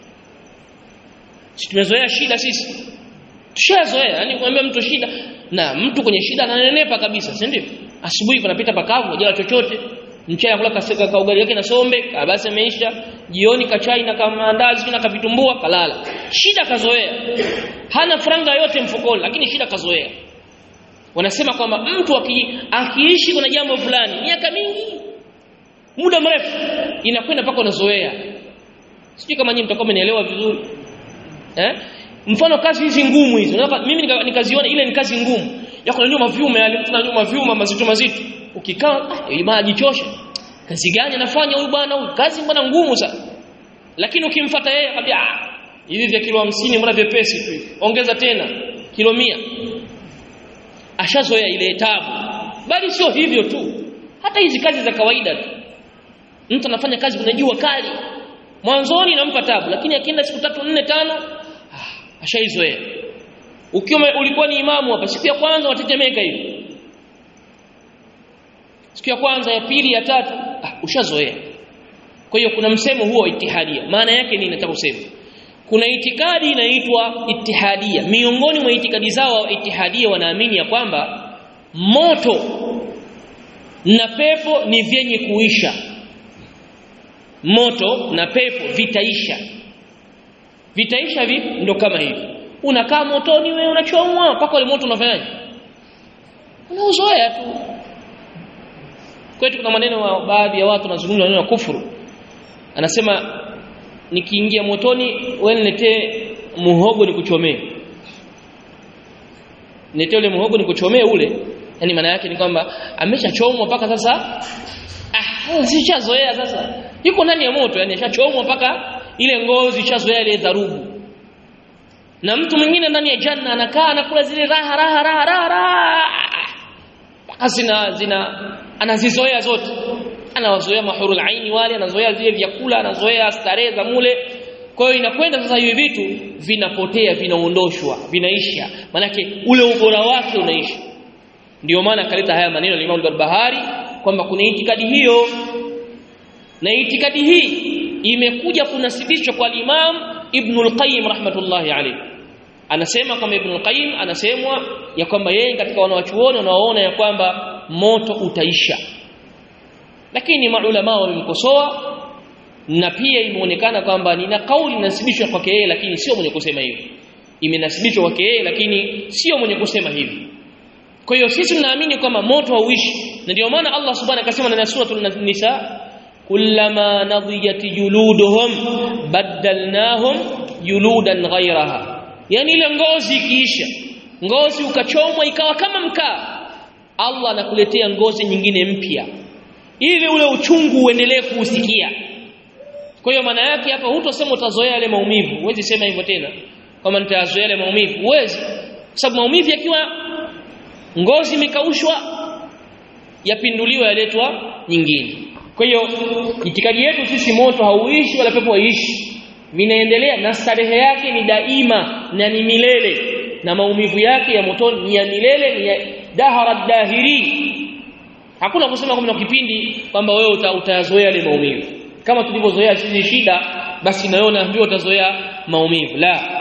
si tumezoea shida sisi tushazoea yani kumwambia mtu shida na mtu kwenye shida ananenepa kabisa si ndio asubuhi kunapita pakavu hajala chochote mchana kula kaseka ka ugali yake na sombe basi ameisha jioni kachai na kamaandazi na kavitumbua kalala shida kazoea hana franga yote mfukoni lakini shida kazoea wanasema kwamba mtu aki, akiishi kuna jambo fulani miaka mingi muda mrefu inakwenda mpaka unazoea sijui kama nyinyi mtakuwa mmenielewa vizuri eh mfano kazi hizi ngumu hizo mimi nikaziona ile ni kazi ngumu ya kunyanyua mavyuma yale tunanyanyua mavyuma mazito mazito ukikaa ah bwana ajichosha kazi gani anafanya huyu bwana huyu kazi mbona ngumu sana lakini ukimfuata yeye akwambia ah hivi vya kilo 50 mbona vyepesi tu hivi ongeza tena kilo 100 ashazoea ile tabu bali sio hivyo tu hata hizi kazi za kawaida tu mtu anafanya kazi kuna jua kali mwanzoni inampa tabu lakini akienda siku tatu nne tano ah, ashaizoea ukiwa ulikuwa ni imamu hapa siku ya kwanza watetemeka hivi siku ya kwanza ya pili ya tatu ah, ushazoea kwa hiyo kuna msemo huo wa itihadia maana yake nini nataka kusema kuna itikadi inaitwa itihadia miongoni mwa itikadi zao wa itihadia wanaamini ya kwamba moto na pepo ni vyenye kuisha moto na pepo vitaisha vitaisha vipi ndo kama hivi unakaa motoni wewe unachomwa mpaka ule moto unafanyaje unauzoea tu kwetu kuna maneno wa baadhi ya watu wanazungumza maneno ya kufuru anasema nikiingia motoni wewe niletee muhogo nikuchomee niletee ule muhogo nikuchomee ule yani maana yake ni kwamba ameshachomwa mpaka sasa ah sishazoea sasa yuko ndani ya moto yani ashachomwa mpaka ile ngozi ishazoea ile dharubu na mtu mwingine ndani ya janna anakaa anakula zile raha raha raha raha, raha. mpaka zina zina anazizoea zote anawazoea mahurul aini wale anazoea zile vyakula anazoea starehe za mule kwa hiyo inakwenda sasa hivi vitu vinapotea vinaondoshwa vinaisha manake ule ubora wake unaisha ndio maana akaleta haya maneno ya Imam al-Barbahari kwamba kuna itikadi hiyo na itikadi hii imekuja kunasibishwa kwa Imam Ibn al-Qayyim rahmatullahi alayhi anasema kwamba Ibn al-Qayyim anasemwa ya kwamba yeye katika wanawachuoni wanaoona ya kwamba moto utaisha lakini maulama wamemkosoa na pia imeonekana kwamba nina kauli inasibishwa kwake yeye lakini sio mwenye kusema hivi imenasibishwa kwake yeye lakini sio mwenye kusema hivi kwa hiyo sisi tunaamini kwamba moto hauishi na ndio maana Allah subhanahu akasema ndani ya suratul nisa kullama nadhiyat juluduhum badalnahum juludan ghayraha yani ile ngozi ikiisha ngozi ukachomwa ikawa kama mkaa Allah anakuletea ngozi nyingine mpya ili ule uchungu uendelee kuusikia kwa hiyo maana yake hapa hutosema utazoea yale maumivu huwezi sema hivyo tena kama nitazoea yale maumivu huwezi kwa sababu maumivu yakiwa ngozi imekaushwa yapinduliwa yaletwa nyingine kwa hiyo itikadi yetu sisi moto hauishi wala pepo haiishi vinaendelea na starehe yake ni daima na ni milele na maumivu yake ya motoni ni ya milele ni ya dahara dahiri hakuna kusema kwamba kipindi kwamba wewe uta, utayazoea yale maumivu kama tulivyozoea sisi shida basi na wewe unaambiwa utazoea maumivu la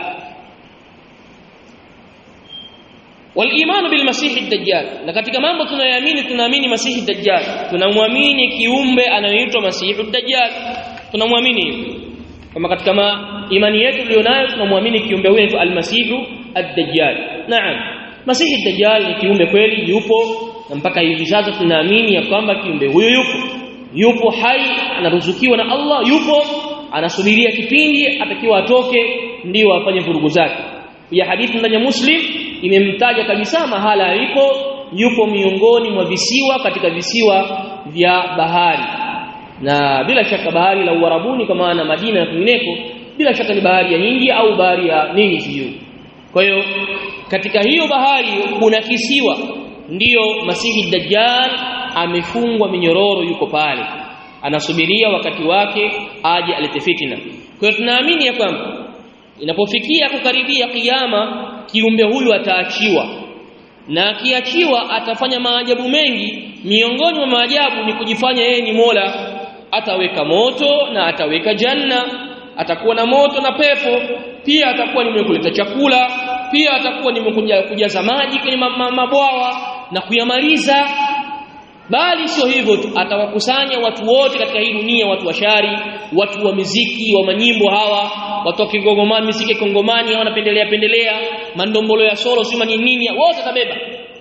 walimanu bilmasihi dajjal na katika mambo tunayoamini tunaamini masihi dajjal tunamwamini kiumbe anayeitwa masihi dajjal tunamwamini hivyo kama katika ma imani yetu tulionayo tunamwamini kiumbe huyo almasihu ad-dajjal naam masihi dajjal ni kiumbe kweli yupo na mpaka hivi sasa tunaamini ya kwamba kiumbe huyo yupo yupo hai anaruzukiwa na Allah yupo anasubiria kipindi atakiwa atoke ndio afanye vurugu zake ya hadithi ndani ya Muslim imemtaja kabisa mahala alipo yupo miongoni mwa visiwa katika visiwa vya bahari na bila shaka bahari la Uarabuni kwa maana Madina na kwingineko bila shaka ni bahari ya Hindi au bahari ya nini sijui kwa hiyo katika hiyo bahari kuna kisiwa ndiyo Masihi Dajjal amefungwa minyororo yuko pale anasubiria wakati wake aje alete fitna kwa hiyo tunaamini ya kwamba inapofikia kukaribia kiyama kiumbe huyu ataachiwa na akiachiwa atafanya maajabu mengi miongoni mwa maajabu ni kujifanya yeye ni Mola ataweka moto na ataweka janna atakuwa na moto na pepo pia atakuwa ni mwenye kuleta chakula pia atakuwa ni mwenye kujaza maji kwenye mabwawa na kuyamaliza bali sio hivyo tu atawakusanya watu wote katika hii dunia watu washari watu wa miziki wa manyimbo hawa watu wa kigongomani miziki kongomani hawa wanapendelea pendelea mandombolo ya solo sima ni nini wote atabeba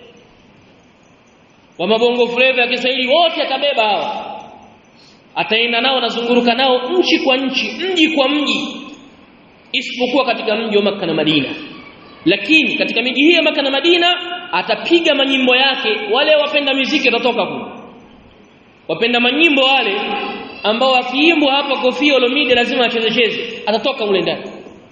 wa mabongo flavor ya Kiswahili wote atabeba hawa ataenda nao anazunguruka nao nchi kwa nchi mji kwa mji isipokuwa katika mji wa Makka na Madina lakini katika miji hii ya Makka na Madina atapiga manyimbo yake wale wapenda muziki watatoka kule wapenda manyimbo wale ambao wakiimbwa hapa Koffi Olomide lazima achezecheze atatoka mule ndani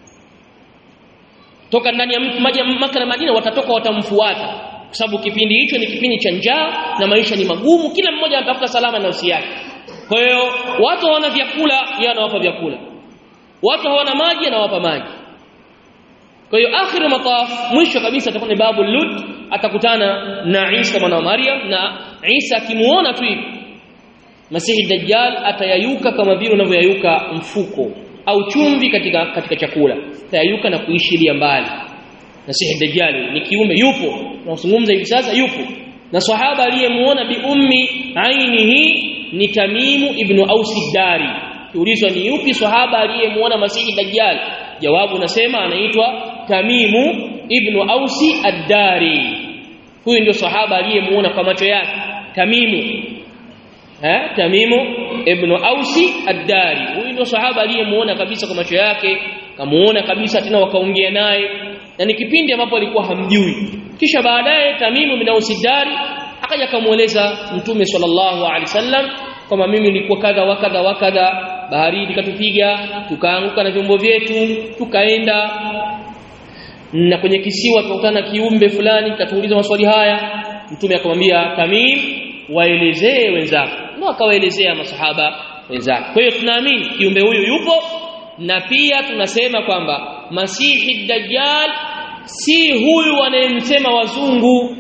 toka ndani ya Makka na Madina watatoka watamfuata kwa sababu kipindi hicho ni kipindi cha njaa na maisha ni magumu kila mmoja anatafuta salama na nafsi yake kwa hiyo watu hawana vyakula yeye anawapa vyakula watu hawana maji anawapa maji kwa hiyo akhiru mataf mwisho kabisa atakuwa ni babu lut atakutana na Isa mwana wa Maryam na Isa akimuona tu hivi Masihi Dajjal atayayuka kama vile unavyoyayuka mfuko au chumvi katika katika chakula atayayuka na kuishilia mbali Masihi Dajjal ni kiume yupo tunazungumza hivi sasa yupo na sahaba aliyemuona bi ummi ainihi ni Tamimu ibn Ausi Dari kiulizwa ni yupi sahaba aliyemuona Masihi Dajjal jawabu nasema anaitwa Tamimu ibn Ausi Ad-Dari huyu ndio sahaba aliyemuona kwa macho yake Tamimu eh Tamimu ibn Ausi Ad-Dari huyu ndio sahaba aliyemuona kabisa kwa macho yake kamuona kabisa tena wakaongea naye na ni kipindi ambapo alikuwa hamjui kisha baadaye Tamimu ibn Ausi Ad-Dari akaja kumueleza Mtume sallallahu alaihi wasallam kwamba mimi nilikuwa kadha wa kadha wa kadha bahari ikatupiga tukaanguka na vyombo vyetu tukaenda na kwenye kisiwa tukakutana kiumbe fulani katuuliza maswali haya mtume akamwambia Tamim waelezee wenzako ndio akawaelezea masahaba wenzake kwa hiyo tunaamini kiumbe huyu yupo na pia tunasema kwamba Masihi Dajjal si huyu wanayemsema wazungu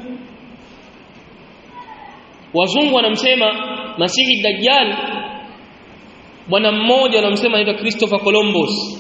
wazungu wanamsema Masihi Dajjal bwana mmoja wanamsema anaitwa Christopher Columbus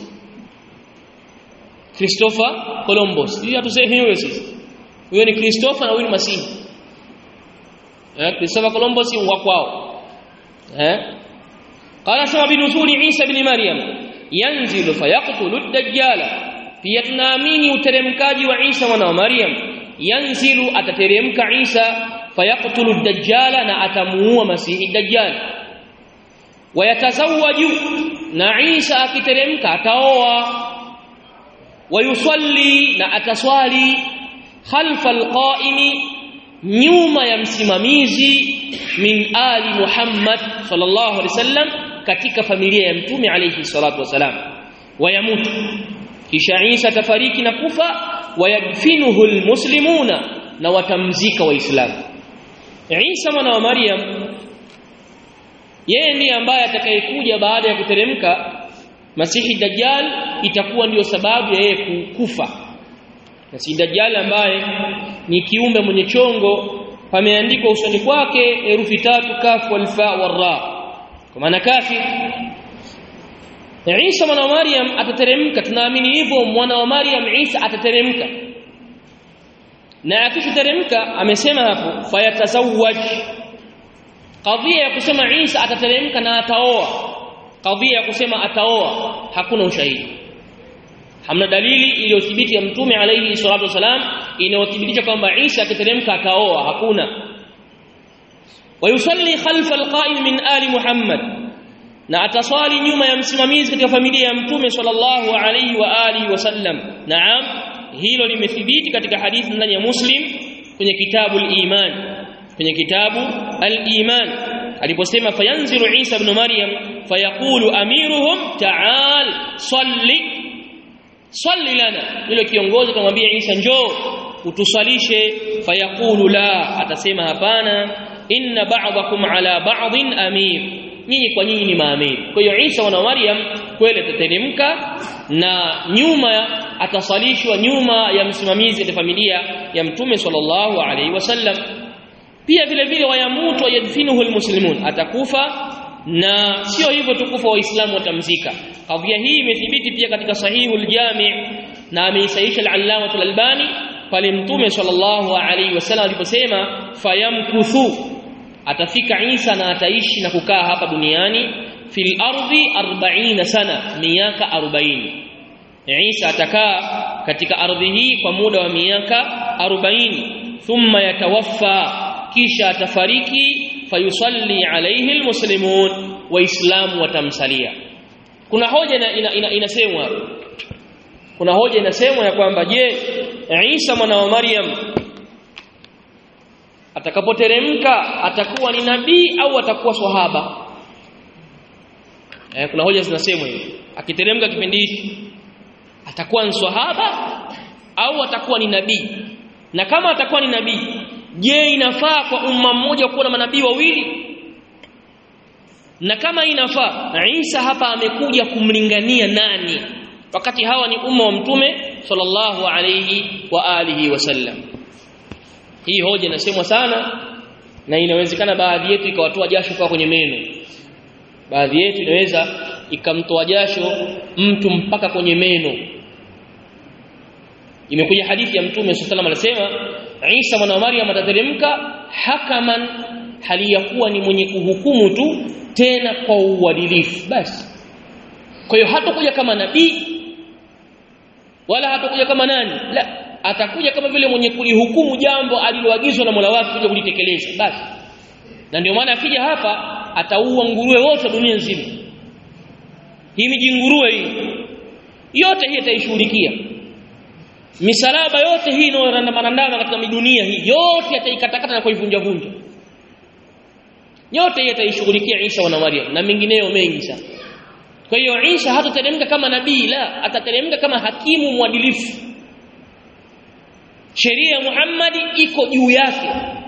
Christopher Columbus hiyo hatusemi huyo sisi huyo ni Christopher na huyo ni Masihi eh Christopher Columbus ni wa kwao eh qala sama binuzuli Isa ibn Maryam yanzilu fayaqtulu ad-dajjala pia tunaamini uteremkaji wa Isa mwana wa Maryam yanzilu atateremka Isa fayaqtulu ad-dajjala na atamuua Masihi ad-dajjal wayatazawaju na Isa akiteremka ataoa wayusalli na ataswali khalfa alqaimi nyuma ya msimamizi min ali Muhammad sallallahu alaihi wasallam katika familia ya mtume alayhi salatu wasalam wayamutu kisha Isa tafariki na kufa wayadfinuhu almuslimuna na watamzika waislamu Isa mwana wa Maryam yeye ndiye ambaye atakayekuja baada ya kuteremka Masihi Dajjal itakuwa ndiyo sababu ya yeye kufa Masihi Dajjal ambaye ni kiumbe mwenye chongo pameandikwa usoni kwake herufi tatu kafu alfa warra kwa maana kafi Isa mwana wa Maryam atateremka tunaamini hivyo mwana wa Maryam Isa atateremka na akiteremka amesema hapo fayatazawwaj kadhia ya kusema Isa atateremka na ataoa kadhia ya kusema ataoa hakuna ushahidi hamna dalili iliyothibiti ya mtume alayhi salatu wasalam inayothibitisha kwamba Isa akiteremka ataoa hakuna wayusalli khalfa alqa'im min ali Muhammad na ataswali nyuma ya msimamizi katika familia ya mtume sallallahu alayhi wa alihi wasallam naam hilo limethibiti katika hadithi ndani ya Muslim kwenye kitabu al-Iman kwenye kitabu al-Iman aliposema fayanzilu Isa ibn Maryam fayaqulu amiruhum ta'al salli salli lana yule kiongozi akamwambia Isa njoo utusalishe fayaqulu la atasema hapana inna ba'dakum ala ba'din amir nyinyi kwa nyinyi ni maamiri kwa hiyo Isa wana Maryam kweli atateremka na nyuma atasalishwa nyuma ya msimamizi wa familia ya mtume sallallahu alaihi wasallam pia vile vile wayamutu yadfinuhu almuslimun atakufa na sio hivyo tukufa waislamu watamzika kadhia hii imethibiti pia katika sahihu aljami na ameisaisha al-allama al-albani pale mtume sallallahu alaihi wasallam aliposema fayamkuthu atafika Isa na ataishi na kukaa hapa duniani fil ardi 40 sana miaka 40 Isa atakaa katika ardhi hii kwa muda wa miaka 40 thumma yatawaffa kisha atafariki fayusalli alayhi almuslimun waislamu watamsalia kuna hoja ina, ina, ina, inasemwa kuna hoja inasemwa ya kwamba je Isa mwana wa Maryam atakapoteremka atakuwa ni nabii au atakuwa swahaba eh, kuna hoja zinasemwa hivi akiteremka kipindi hiki atakuwa ni swahaba au atakuwa ni nabii na kama atakuwa ni nabii je inafaa kwa umma mmoja kuwa na manabii wawili na kama inafaa Isa hapa amekuja kumlingania nani wakati hawa ni umma wa mtume sallallahu alayhi wa alihi wasallam hii hoja inasemwa sana na inawezekana baadhi yetu ikawatoa jasho kwa kwenye meno baadhi yetu inaweza ikamtoa jasho mtu mpaka kwenye meno imekuja hadithi ya mtume sallallahu alayhi wasallam anasema Isa mwana wa Maryam atateremka hakaman hali ya kuwa ni mwenye kuhukumu tu tena kwa uadilifu basi kwa hiyo hatakuja kama nabii wala hatakuja kama nani la atakuja kama vile mwenye kulihukumu jambo aliloagizwa na Mola wake kuja kulitekeleza basi na ndio maana akija hapa ataua nguruwe wote dunia nzima hii miji nguruwe hii yote hii ataishughulikia misalaba yote hii inayorandamanandama katika midunia hii yote ataikatakata na kuivunja vunja yote hii ataishughulikia Isa wana Maryam na mengineyo mengi sana kwa hiyo Isa hatateremka kama nabii la atateremka kama hakimu mwadilifu sheria ya Muhammad iko juu yake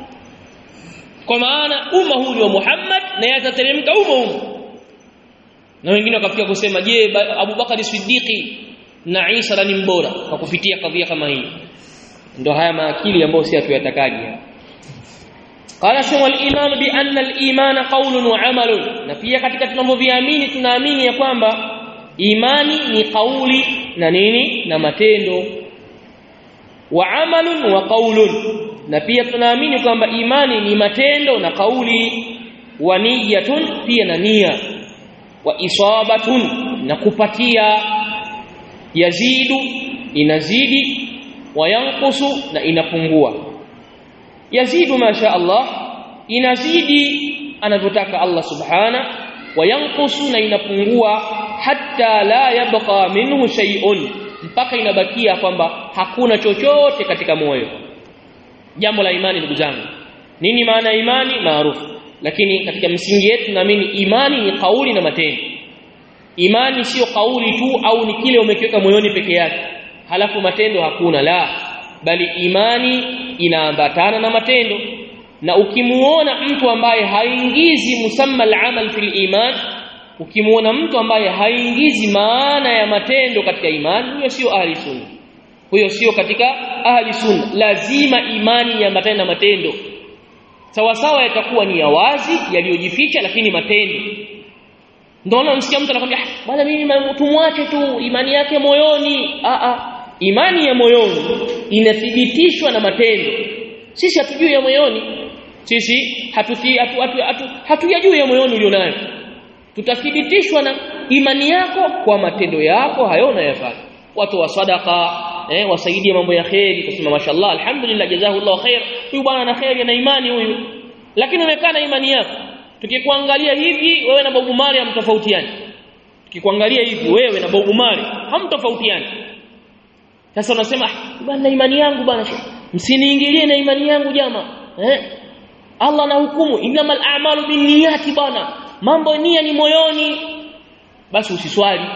kwa maana umma huu ni wa Muhammad na yatateremka umma umma na wengine wakafikia kusema je Abu Bakari Siddiqi na Isa ni mbora kwa kupitia kadhia kama hii ndio haya maakili ambayo si hatuyatakaji qala sema al-iman bi anna al-iman qawlun wa amalun na pia katika tunavyoviamini tunaamini ya kwamba imani ni kauli na nini na matendo wa amalun wa qaulun na pia tunaamini kwamba imani ni matendo na kauli wa niyatun pia na nia wa isabatun na kupatia yazidu inazidi wa yanqusu na inapungua yazidu masha Allah inazidi anavyotaka Allah subhana wa yanqusu na inapungua hatta la yabqa minhu shay'un mpaka inabakia kwamba hakuna chochote katika moyo jambo la imani ndugu zangu nini maana ya imani maarufu lakini katika msingi yetu naamini imani ni kauli na matendo imani sio kauli tu au ni kile umekiweka moyoni peke yake halafu matendo hakuna la bali imani inaambatana na matendo na ukimuona mtu ambaye haingizi musamma al-amal fil iman ukimuona mtu ambaye haingizi maana ya matendo katika imani huyo sio ahli sunna huyo sio katika ahli sunna lazima imani ya matendo na matendo sawa sawa yatakuwa ni ya wazi yaliyojificha lakini matendo ndio unamsikia mtu anakwambia bwana mimi tumwache tu imani yake moyoni a a imani ya moyoni inathibitishwa na matendo sisi hatujui ya moyoni sisi hatuti hatu, hatu, hatu, hatujui ya moyoni ulionayo tutathibitishwa na imani yako kwa matendo yako hayo unayofanya watu wa sadaka eh wasaidie mambo ya khairi kusema mashallah alhamdulillah jazakallahu khair huyu bwana ana khairi na imani huyu lakini umekaa na imani yako tukikuangalia hivi wewe na Bob Marley hamtofautiani tukikuangalia hivi wewe na Bob Marley hamtofautiani sasa unasema bwana imani yangu bwana msiniingilie na imani yangu jama eh Allah na hukumu innamal a'malu binniyati bwana mambo nia ni moyoni basi usiswali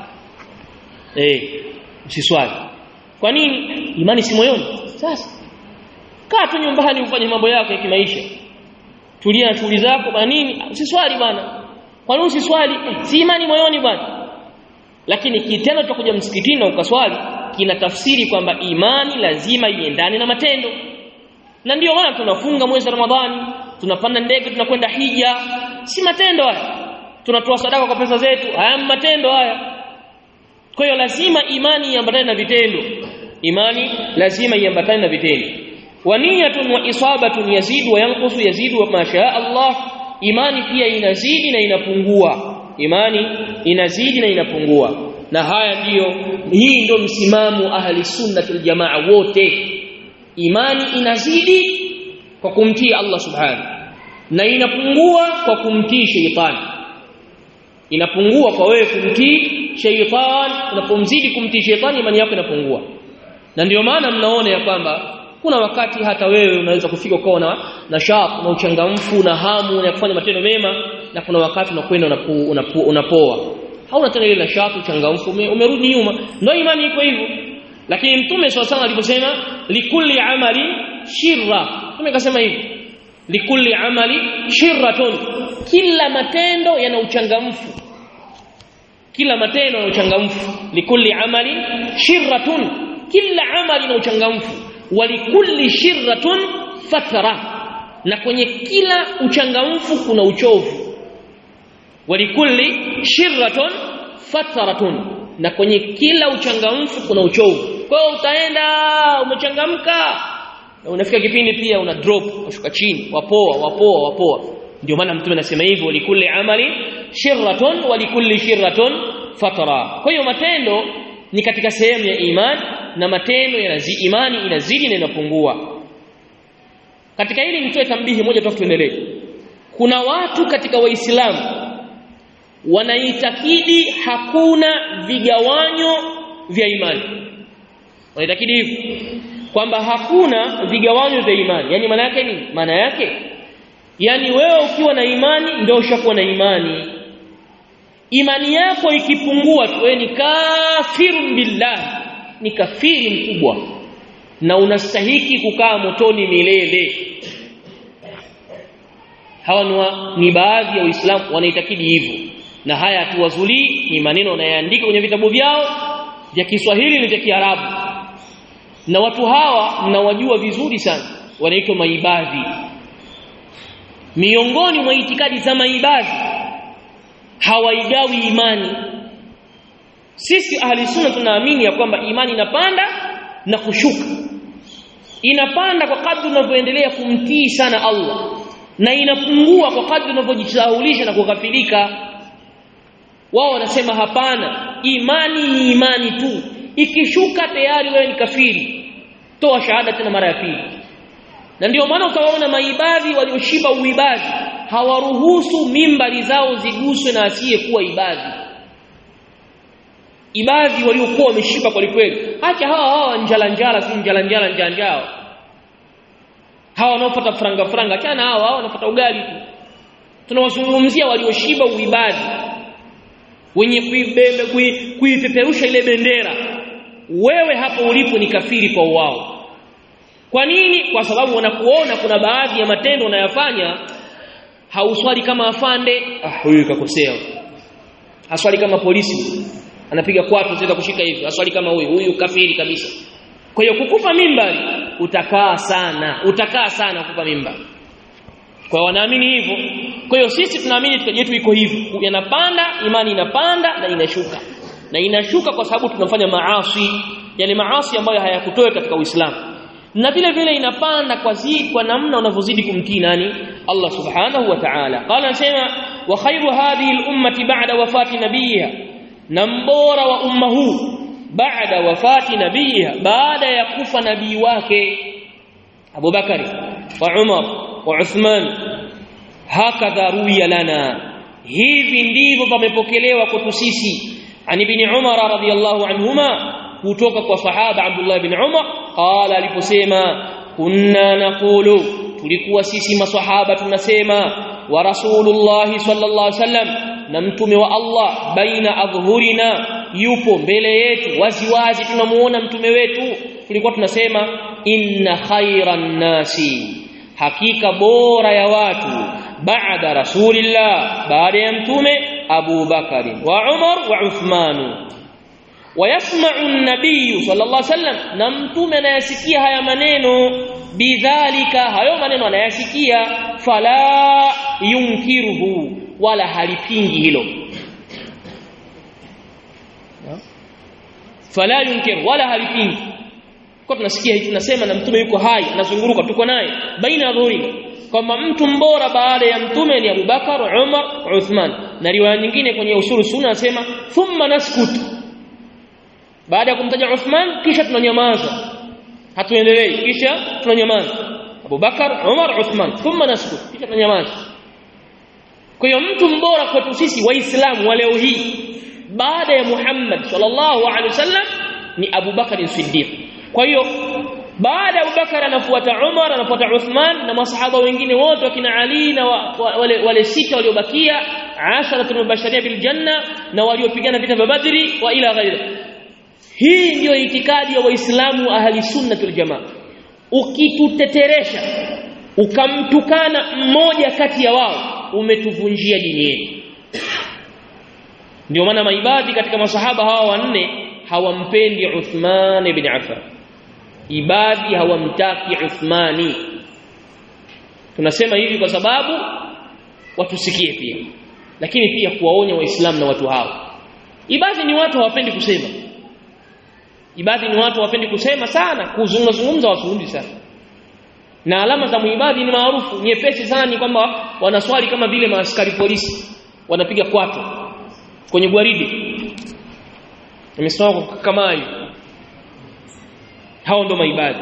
eh usiswali kwa nini imani si moyoni sasa kaa tu nyumbani ufanye mambo yako ya kimaisha tulia na shughuli zako bwana nini usiswali bwana kwa nini usiswali eh, si imani moyoni bwana lakini kitendo cha kuja msikitini na ukaswali kina tafsiri kwamba imani lazima iendane na matendo na ndio maana tunafunga mwezi wa Ramadhani tunapanda ndege tunakwenda hija si matendo haya tunatoa sadaka kwa pesa zetu haya matendo haya kwa hiyo lazima imani iambatane na vitendo imani lazima iambatane na vitendo wa niyatun wa isabatun yazidu wa yanqusu yazidu wa masha Allah imani pia inazidi na inapungua imani inazidi na inapungua na haya ndiyo hii ndio msimamo ahli sunnatul jamaa wote imani inazidi kwa kumtii Allah subhanahu na inapungua kwa kumtii sheitani inapungua kwa wewe kumtii sheitani unapomzidi kumtii sheitani imani yako inapungua na ndio maana mnaona ya kwamba kuna wakati hata wewe unaweza kufika ukawa na na sharp na uchangamfu na hamu ya kufanya matendo mema na kuna wakati unakwenda unapo, unapo, unapoa hauna tena ile nashati uchangamfu umerudi nyuma ndio imani iko hivyo lakini mtume swalla aliposema likulli amali shirra mtume akasema hivi likulli amali shirratun kila matendo yana uchangamfu kila matendo yana uchangamfu likulli amali shirratun kila amali na uchangamfu walikulli shirratun fatara na kwenye kila uchangamfu kuna uchovu walikulli shirratun fataratun na kwenye kila uchangamfu kuna uchovu kwa hiyo utaenda umechangamka na unafika kipindi pia una drop unashuka chini wapoa wapoa wapoa ndio maana mtume anasema hivyo likulli amali shirratun walikulli shirratun fatara kwa hiyo matendo ni katika sehemu ya imani na matendo yanazidi imani inazidi na inapungua katika hili nitoe tambihi moja tu tuendelee kuna watu katika waislamu wanaitakidi hakuna vigawanyo vya imani wanaitakidi hivyo kwamba hakuna vigawanyo vya imani yani maana yake nini maana yake yani wewe ukiwa na imani ndio ushakuwa na imani imani yako ikipungua tu wewe ni kafirun billah ni kafiri mkubwa na unastahiki kukaa motoni milele hawa ni, ni baadhi ya waislamu wanaitakidi hivyo na haya hatuwazulii ni maneno wanayoandika kwenye vitabu vyao vya Kiswahili na vya Kiarabu na watu hawa mnawajua vizuri sana wanaitwa maibadhi miongoni mwa itikadi za maibadhi hawaigawi imani sisi ahli sunna tunaamini ya kwamba imani inapanda na kushuka inapanda kwa kadri unavyoendelea kumtii sana Allah na inapungua kwa kadri unavyojisahulisha na kughafilika wao wanasema hapana imani ni imani tu ikishuka tayari wewe ni kafiri toa shahada tena mara ya pili na ndio maana utawaona maibadhi walioshiba uibadhi hawaruhusu mimbari zao ziguswe na asiyekuwa ibadhi ibadhi waliokuwa wameshiba kwa kweli acha hawa hawa njala njala si njala njala njanjao hawa wanaopata franga franga achana hawa hawa wanapata ugali tu tunawazungumzia walioshiba uibadhi wenye kuibebe kuipeperusha ile bendera wewe hapo ulipo ni kafiri kwa wao kwa nini kwa sababu wanakuona kuna baadhi ya matendo unayafanya hauswali kama afande ah huyu kakosea haswali kama polisi anapiga kwatu zile kushika hivi aswali kama huyu huyu kafiri kabisa kwa hiyo kukufa mimbari utakaa sana utakaa sana kukufa mimbari kwa wanaamini hivyo kwa hiyo sisi tunaamini itikadi yetu iko hivyo yanapanda imani inapanda na inashuka na inashuka kwa sababu tunafanya maasi yani maasi ambayo hayakutoa katika Uislamu na vile vile inapanda kwa zidi kwa namna unavyozidi kumtii nani Allah subhanahu wa ta'ala qala anasema wa khairu hadhihi al-ummati ba'da wafati nabiyiha na mbora wa umma huu baada wafati nabiyiha baada ya kufa nabii wake Abu Bakari wa Umar wa Uthman hakadha ruya lana hivi ndivyo pamepokelewa kwetu sisi an ibn Umar radhiyallahu anhuma kutoka kwa sahaba Abdullah ibn Umar qala aliposema kunna naqulu tulikuwa sisi maswahaba tunasema wa rasulullah sallallahu alaihi wasallam na mtume wa Allah baina adhhurina yupo mbele yetu waziwazi tunamuona mtume wetu tulikuwa tunasema inna khairan nasi hakika bora ya watu baada rasulillah baada ya mtume Abu Bakari wa Umar wa Uthman ويسمع النبي صلى الله عليه وسلم na mtume anayasikia haya maneno bidhalika hayo maneno anayasikia fala yunkiruhu wala halipingi hilo fala yunkir wala halipingi kwa tunasikia hivi tunasema na mtume yuko hai anazunguruka tuko naye baina dhuhuri kwamba mtu mbora baada ya mtume ni Abubakar Umar Uthman na riwaya nyingine kwenye usulu sunna anasema thumma naskut baada ya kumtaja Uthman kisha tunanyamaza hatuendelei kisha tunanyamaza Abubakar Umar Uthman thumma naskut kisha tunanyamaza kwa hiyo mtu mbora kwetu sisi waislamu wa leo hii baada ya Muhammad sallallahu alaihi wasallam ni Abu Bakar Siddiq kwa hiyo baada ya Abubakar anafuata Umar anafuata Uthman na masahaba wengine wote wakina Ali na wa, wa, wale, wale sita waliobakia asharatul mubashirin bil janna na waliopigana vita vya Badri wa ila ghairi hii ndiyo itikadi ya waislamu ahli sunnatul jamaa ukituteteresha ukamtukana mmoja kati ya wao umetuvunjia dini yetu ndio maana maibadhi katika masahaba hawa wanne hawampendi Uthman ibn Affan ibadhi hawamtaki Uthmani tunasema hivi kwa sababu watusikie pia lakini pia kuwaonya waislamu na watu hao ibadhi ni watu hawapendi kusema ibadhi ni watu hawapendi kusema sana kuzungumza zungumza wazungumzi sana na alama za muibadhi ni maarufu nyepesi sana ni kwamba wanaswali kama vile maaskari polisi wanapiga kwato kwenye gwaridi imesimama kama hiyo hao ndo maibadhi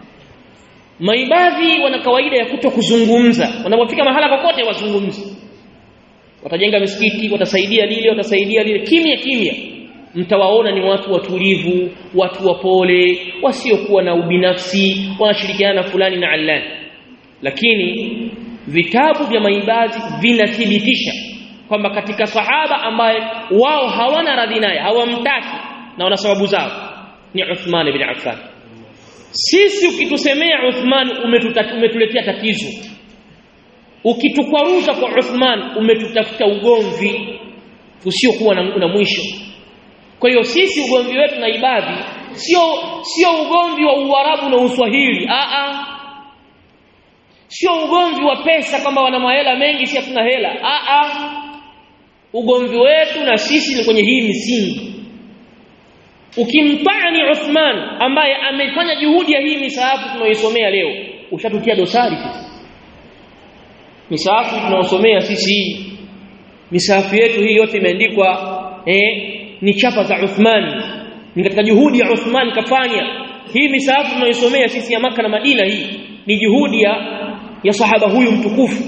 maibadhi wana kawaida ya kuto kuzungumza wanapofika mahala kokote wazungumzi watajenga misikiti watasaidia lile watasaidia lile kimya kimya mtawaona ni watu watulivu watu wapole wasiokuwa na ubinafsi wanashirikiana na fulani na allani lakini vitabu vya maibadhi vinathibitisha kwamba katika sahaba ambaye wao hawana radhi naye hawamtaki na wana sababu zao ni Uthman ibn Affan sisi ukitusemea Uthman umetuletea tatizo ukitukwaruza kwa Uthman umetutafuta ugomvi usiokuwa na, na mwisho kwa hiyo sisi ugomvi wetu na ibadhi sio sio ugomvi wa Uarabu na Uswahili a a sio ugomvi wa pesa kwamba wana mahela mengi si hatuna hela a a ugomvi wetu na sisi ni kwenye hii misingi ukimtani Uthman ambaye amefanya juhudi ya hii misahafu tunaoisomea leo ushatutia dosari sisi misahafu tunaosomea sisi hii misahafu yetu hii yote imeandikwa eh, ni chapa za Uthman ni katika juhudi ya Uthman kafanya hii misahafu tunaoisomea sisi ya maka na Madina hii ni juhudi ya ya sahaba huyu mtukufu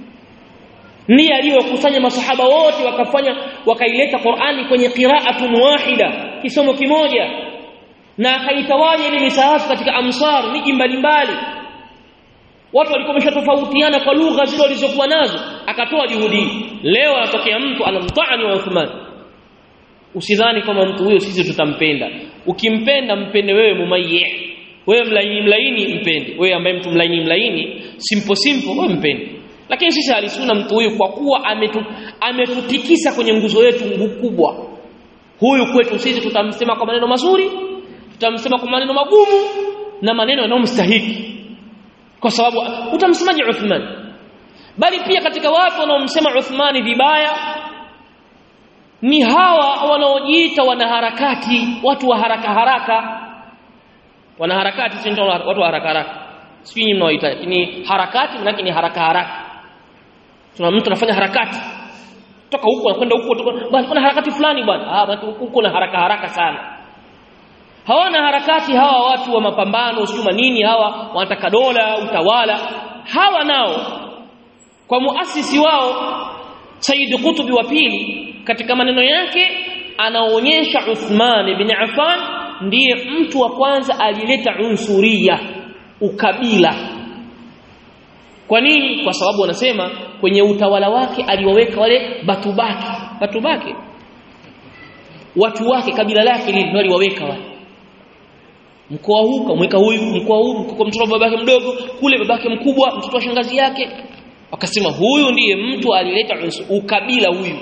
ndiye aliyokusanya masahaba wote wakafanya wakaileta Qur'ani kwenye qira'atun wahida kisomo kimoja na akaitawanya ile misahafu katika amsar miji mbalimbali watu walikuwa wameshatofautiana kwa lugha zile walizokuwa nazo akatoa juhudi leo anatokea mtu anamtaani wa Uthman usidhani kama mtu huyo sisi tutampenda ukimpenda mpende wewe mumayyi wewe mlaini mlaini mpende wewe ambaye mtu mlaini mlaini simple simple wewe mpende lakini sisi alisuna mtu huyu kwa kuwa ametu, ametutikisa kwenye nguzo yetu kubwa huyu kwetu sisi tutamsema kwa maneno mazuri tutamsema kwa maneno magumu na maneno yanayomstahiki kwa sababu utamsemaje Uthman bali pia katika watu wanaomsema Uthmani vibaya ni hawa wanaojiita wanaharakati watu wa haraka haraka wanaharakati si ndio watu wa haraka haraka sijui nyinyi mnaoita ni harakati manake ni haraka haraka tuna mtu anafanya harakati toka huko anakwenda huko bwana kuna harakati fulani bwana ah watu huko na haraka haraka sana hawana harakati hawa watu wa mapambano sijui nini hawa wanataka dola utawala hawa nao kwa muasisi wao Said Qutb wa pili katika maneno yake anaonyesha Uthman ibn Affan ndiye mtu wa kwanza alileta unsuria ukabila kwa nini kwa sababu wanasema kwenye utawala wake aliwaweka wale batubaki batubaki watu wake kabila lake lile aliwaweka wale mkoa huu kamweka huyu mkoa huu kwa mtoto babake mdogo kule babake mkubwa mtoto wa shangazi yake wakasema huyu ndiye mtu alileta ukabila huyu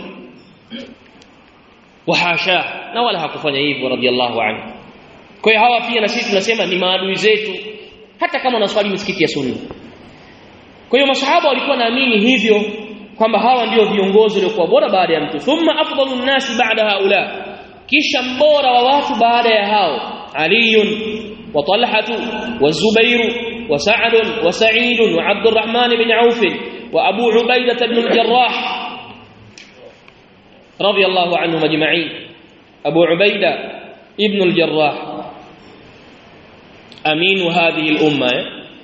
wahasha na wala hakufanya hivyo radhiallahu anhu kwa hiyo hawa pia na sisi tunasema ni maadui zetu hata kama wanaswali misikiti ya sunna kwa hiyo masahaba walikuwa naamini hivyo kwamba hawa ndio viongozi waliokuwa bora baada ya mtu thumma afdalu nnasi ba'da haula kisha mbora wa watu baada ya hao علي وطلحة والزبير وسعد وسعيد وعبد الرحمن بن عوف وأبو عبيدة بن الجراح رضي الله عنهم أجمعين أبو عبيدة ابن الجراح أمين هذه الأمة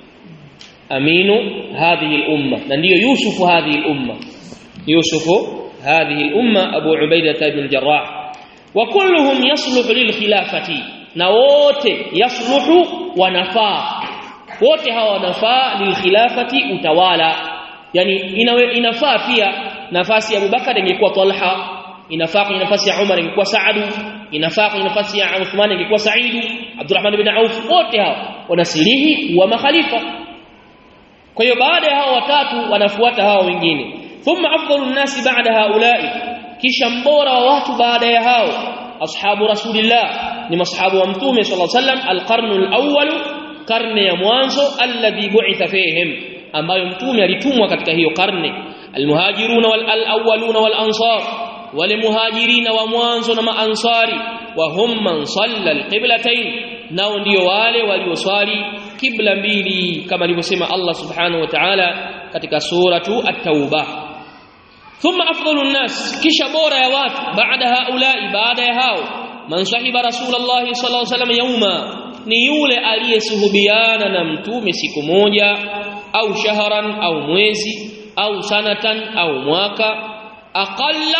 أمين هذه الأمة نندي يوسف هذه الأمة يوسف هذه الأمة أبو عبيدة بن الجراح وكلهم يصلح للخلافة na wote yasluhu wanafaa wote hawa wanafaa lilkhilafati utawala yani inawe, inafaa pia nafasi ya Abubakar ingekuwa Talha inafaa kwenye nafasi ya Umar ingekuwa Saadu inafaa kwenye nafasi ya Uthman ingekuwa Saidu Abdurrahman ibn Auf wote hawa wanasilihi wa makhalifa kwa hiyo baada ya hao watatu wanafuata hao wengine thumma afdalu nnasi ba'da haula'i kisha mbora wa watu baada ya hao ashabu rasulillah ni mashabu wa mtume sallallahu alaihi wasallam alqarnu alawwal karne ya mwanzo alladhi bu'itha fihim ambayo mtume alitumwa katika hiyo karne almuhajiruna wal alawwaluna wal ansar wale muhajirina wa mwanzo na maansari wa hum man salla alqiblatayn nao ndio wale walioswali kibla mbili kama alivyosema Allah subhanahu wa ta'ala katika suratu at-tauba thumma afdalu an-nas kisha bora ya watu baada haulai baada ya hao man sahiba rasulullah sallallahu alaihi wasallam yauma ni yule aliyesuhubiana na mtume siku moja au shahran au mwezi au sanatan au mwaka aqalla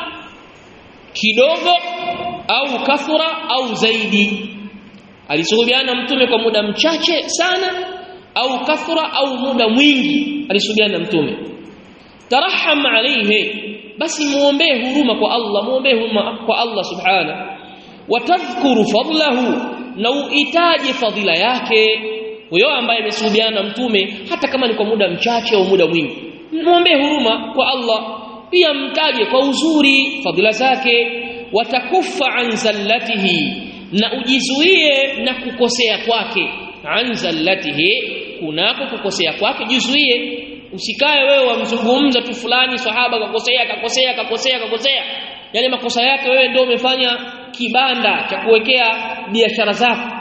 kidogo au kathura au zaidi alisuhubiana mtume kwa muda mchache sana au kathura au muda mwingi alisuhubiana mtume taraham alayhi basi muombee huruma kwa Allah muombee huruma kwa Allah subhana watadhkuru fadlahu na uitaje fadhila yake huyo ambaye amesuhubiana na mtume hata kama ni kwa muda mchache au muda mwingi muombee huruma kwa Allah pia mtaje kwa uzuri fadhila zake watakufa an zallatihi na ujizuie na kukosea kwake an zallatihi kunako kukosea kwake jizuie usikae wewe wamzungumza tu fulani sahaba kakosea kakosea kakosea kakosea yale makosa yake wewe ndio umefanya kibanda cha kuwekea biashara zako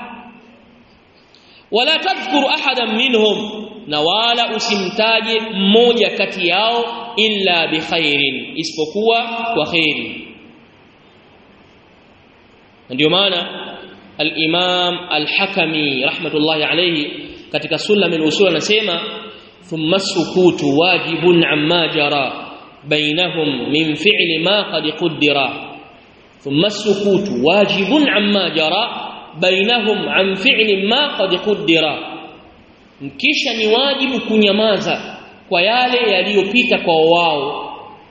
wala tadhkuru ahadan minhum na wala usimtaje mmoja kati yao illa bikhairin isipokuwa kwa khairi ndio maana al-Imam al-Hakami rahmatullahi alayhi katika sulam al-usul anasema thumma sukutu wajibun amma jara bainahum min fi'li ma qad qaddara thumma sukutu wajibun amma jara bainahum an fi'li ma qad qaddara kisha ni wajibu kunyamaza kwa yale yaliyopita kwa wao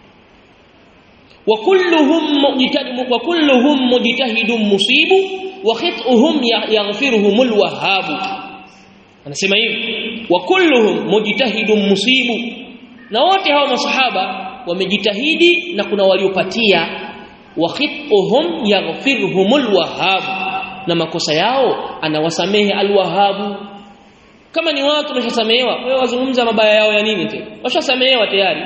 وكلهم مجتهد وكلهم مجتهد مصيب وخطئهم يغفرهم الوهاب anasema hivi wa kulluhum mujtahidun musibu na wote hao masahaba wamejitahidi na kuna waliopatia wa khituhum yaghfiruhumul wahhab na makosa yao anawasamehe alwahabu kama ni watu wameshasamehewa wewe wazungumza mabaya yao ya nini tena washasamehewa tayari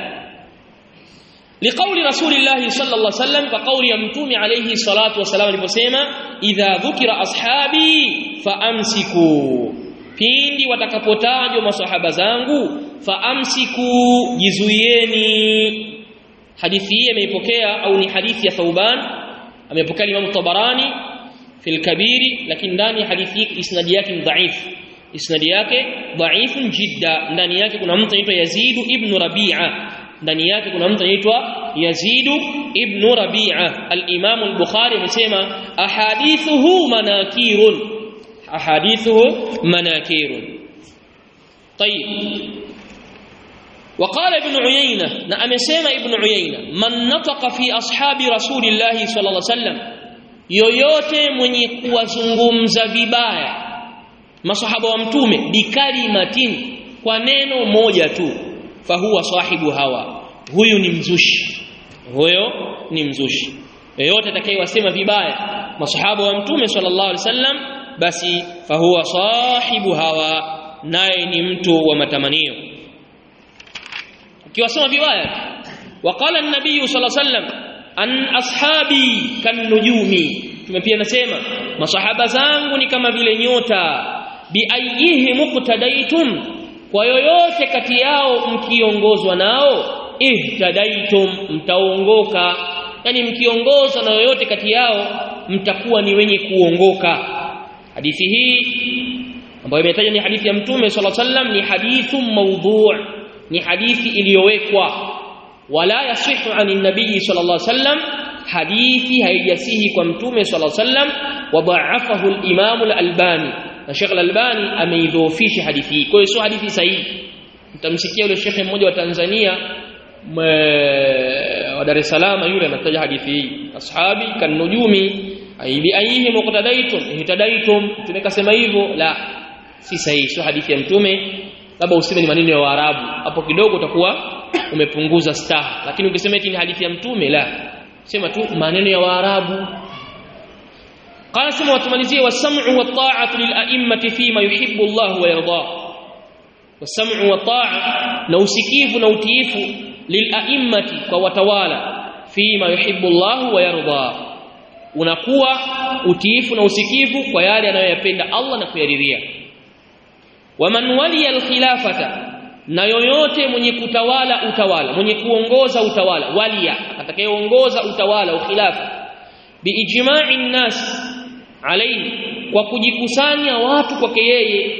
لقول رسول الله صلى الله عليه وسلم فقول يمتوم عليه الصلاة والسلام aliposema idha dhukira ashabi faamsiku pindi watakapotajwa maswahaba zangu faamsiku jizuieni hadithi hii imeipokea au ni hadithi ya Thauban amepokea Imam Tabarani fil kabiri lakini ndani ya hadithi hii isnadi yake ni dhaif isnadi yake dhaifun jidda ndani yake kuna mtu anaitwa Yazid ibn Rabi'a ndani yake kuna mtu anaitwa Yazid ibn Rabi'a al-Imam al-Bukhari amesema ahadithuhu manakirun ahadithuhu manakirun طيب وقال ابن عيينة نعم سيما ابن عيينة من نطق في أصحاب رسول الله صلى الله عليه وسلم yoyote mwenye kuwazungumza vibaya masahaba wa mtume bikalimatin kwa neno moja tu fahuwa sahibu hawa huyu ni mzushi huyo ni mzushi yoyote atakayewasema vibaya masahaba wa mtume sallallahu alaihi wasallam basi fahuwa sahibu hawa naye ni mtu wa matamanio ukiwasema vibaya waqala an-nabiy sallallahu alaihi wasallam an ashabi kanujumi tumepia nasema masahaba zangu ni kama vile nyota biayihi muqtadaitum kwa yoyote kati yao mkiongozwa nao ihtadaitum mtaongoka yani mkiongozwa na yoyote kati yao mtakuwa ni wenye kuongoka hadithi hii ambayo imetajwa ni hadithi ya mtume sallallahu alaihi wasallam ni hadithu mawdhu' ni hadithi iliyowekwa wala yasihu anin nabii sallallahu alaihi wasallam hadithi haijasihi kwa mtume sallallahu alaihi wasallam wadha'afahu al-imam al-albani na Sheikh al-Albani ameidhoofisha hadithi hii kwa hiyo sio hadithi sahihi mtamsikia yule shekhe mmoja wa Tanzania wa Dar es Salaam yule anataja hadithi hii ashabi kanujumi aibi aihi muqtadaitum ihtadaitum tumekasema hivyo la si sahihi sio hadithi ya mtume labda useme ni maneno ya Waarabu hapo kidogo utakuwa umepunguza staha lakini ukisema eti ni hadithi ya mtume la sema tu maneno ya Waarabu قال سمع وتمalizia والسمع والطاعه للائمه فيما يحب الله ويرضاه والسمع والطاعه na usikivu na utiifu lilaimmati kwa watawala fima yuhibbu Allah wa yarda unakuwa utiifu na usikivu kwa yale anayoyapenda Allah na kuyaridhia waman waliya alkhilafata na yoyote mwenye kutawala utawala mwenye kuongoza utawala waliya atakayeongoza utawala ukhilafa biijma'i nnas alayhi kwa kujikusanya watu kwake yeye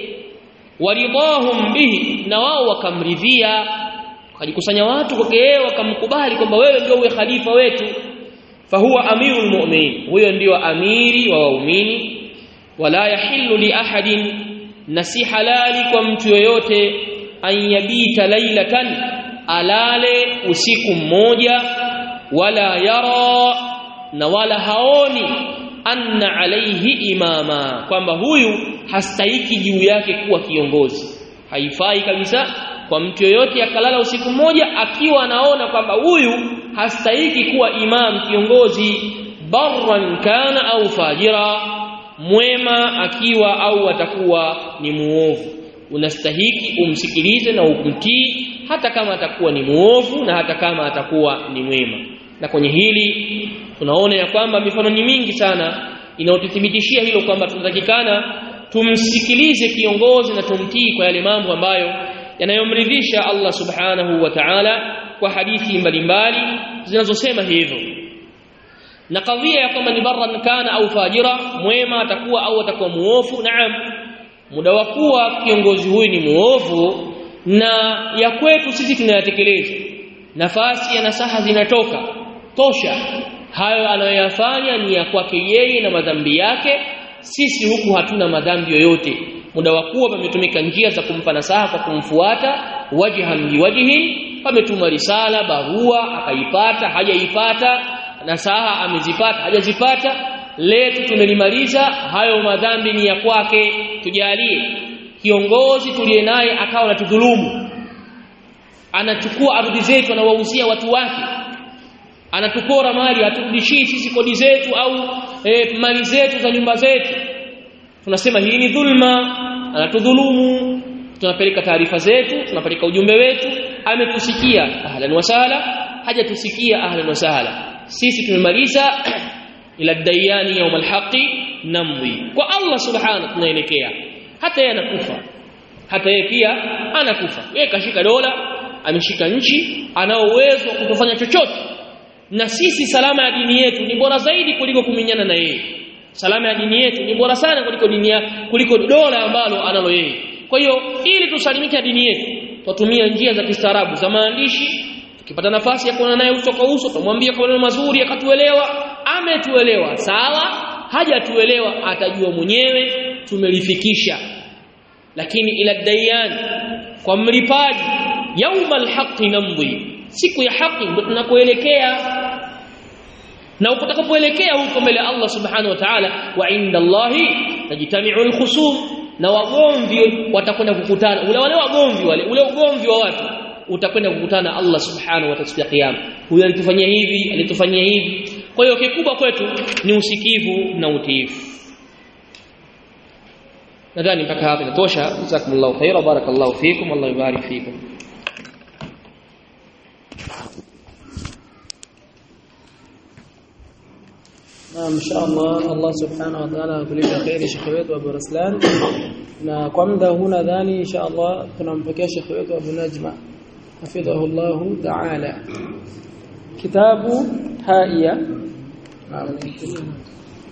waridahum bihi na wao wakamridhia wakajikusanya watu kwake yeye wakamkubali kwamba wewe ndio uwe khalifa wetu fahuwa amirul mu'minin huyo ndio amiri wa waumini wala yahillu li ahadin na si halali kwa mtu yoyote an yabita lailatan alale usiku mmoja wala yara na wala haoni anna alaihi imama kwamba huyu hastahiki juu yake kuwa kiongozi haifai kabisa kwa mtu yoyote akalala usiku mmoja akiwa anaona kwamba huyu hastahiki kuwa imam kiongozi barran kana au fajira mwema akiwa au atakuwa ni muovu unastahiki umsikilize na ukumtii hata kama atakuwa ni muovu na hata kama atakuwa ni mwema na kwenye hili tunaona ya kwamba mifano ni mingi sana inayotuthibitishia hilo kwamba tunatakikana tumsikilize kiongozi na tumtii kwa yale mambo ambayo yanayomridhisha Allah subhanahu wa ta'ala kwa hadithi mbalimbali zinazosema hivyo na kadhia ya kwamba ni barran kana au fajira mwema atakuwa au atakuwa muofu naam muda wa kuwa kiongozi huyu ni muovu na ya kwetu sisi tunayatekeleza nafasi ya nasaha zinatoka tosha hayo anayoyafanya ni ya kwake yeye na madhambi yake sisi huku hatuna madhambi yoyote muda wa kuwa pametumika njia za kumpa nasaha kwa kumfuata wajhan liwajhin pametuma risala barua akaipata hajaipata nasaha amezipata hajazipata letu tumelimaliza hayo madhambi ni ya kwake tujalie kiongozi tuliye naye akawa anatudhulumu anachukua ardhi zetu anawauzia watu wake anatukora mali haturudishii sisi kodi zetu au e, mali zetu za nyumba zetu tunasema hii ni dhulma anatudhulumu tunapeleka taarifa zetu tunapeleka ujumbe wetu ametusikia ahlan wa sahla hajatusikia ahlan wa sahla sisi tumemaliza ila dayani yawm alhaqi namwi kwa Allah subhanahu tunaelekea hata yeye anakufa hata yeye pia anakufa yeye kashika dola ameshika nchi ana uwezo wa kutofanya chochote na sisi salama ya dini yetu ni bora zaidi kuliko kuminyana na yeye salama ya dini yetu ni bora sana kuliko dini kuliko dola ambalo analo yeye kwa hiyo ili tusalimike dini yetu tutumia njia za kistaarabu za maandishi tukipata nafasi ya kuona naye uso kwa uso tumwambie kwa maneno mazuri akatuelewa ametuelewa sawa hajatuelewa atajua mwenyewe tumelifikisha lakini ila dayan kwa mlipaji yaumal haqqi namdhi siku ya haki ndio tunakoelekea na utakapoelekea huko mbele Allah subhanahu wa ta'ala wa inda Allahi tajtami'u al-khusum na wagomvi watakwenda kukutana ule wale wagomvi wale ule ugomvi wa watu utakwenda kukutana Allah subhanahu wa ta'ala kiyama huyu alitufanyia hivi alitufanyia hivi kwa hiyo kikubwa kwetu ni usikivu na utiifu nadhani mpaka hapa inatosha jazakumullahu khaira barakallahu fikum Allah yubarik fikum Naam inshallah Allah subhanahu wa ta'ala akulipa kheri shekhe wetu Abu Raslan na kwa muda huu nadhani inshallah tunampokea shekhe wetu Abu Najma hafidhahu Allah ta'ala kitabu haiya naam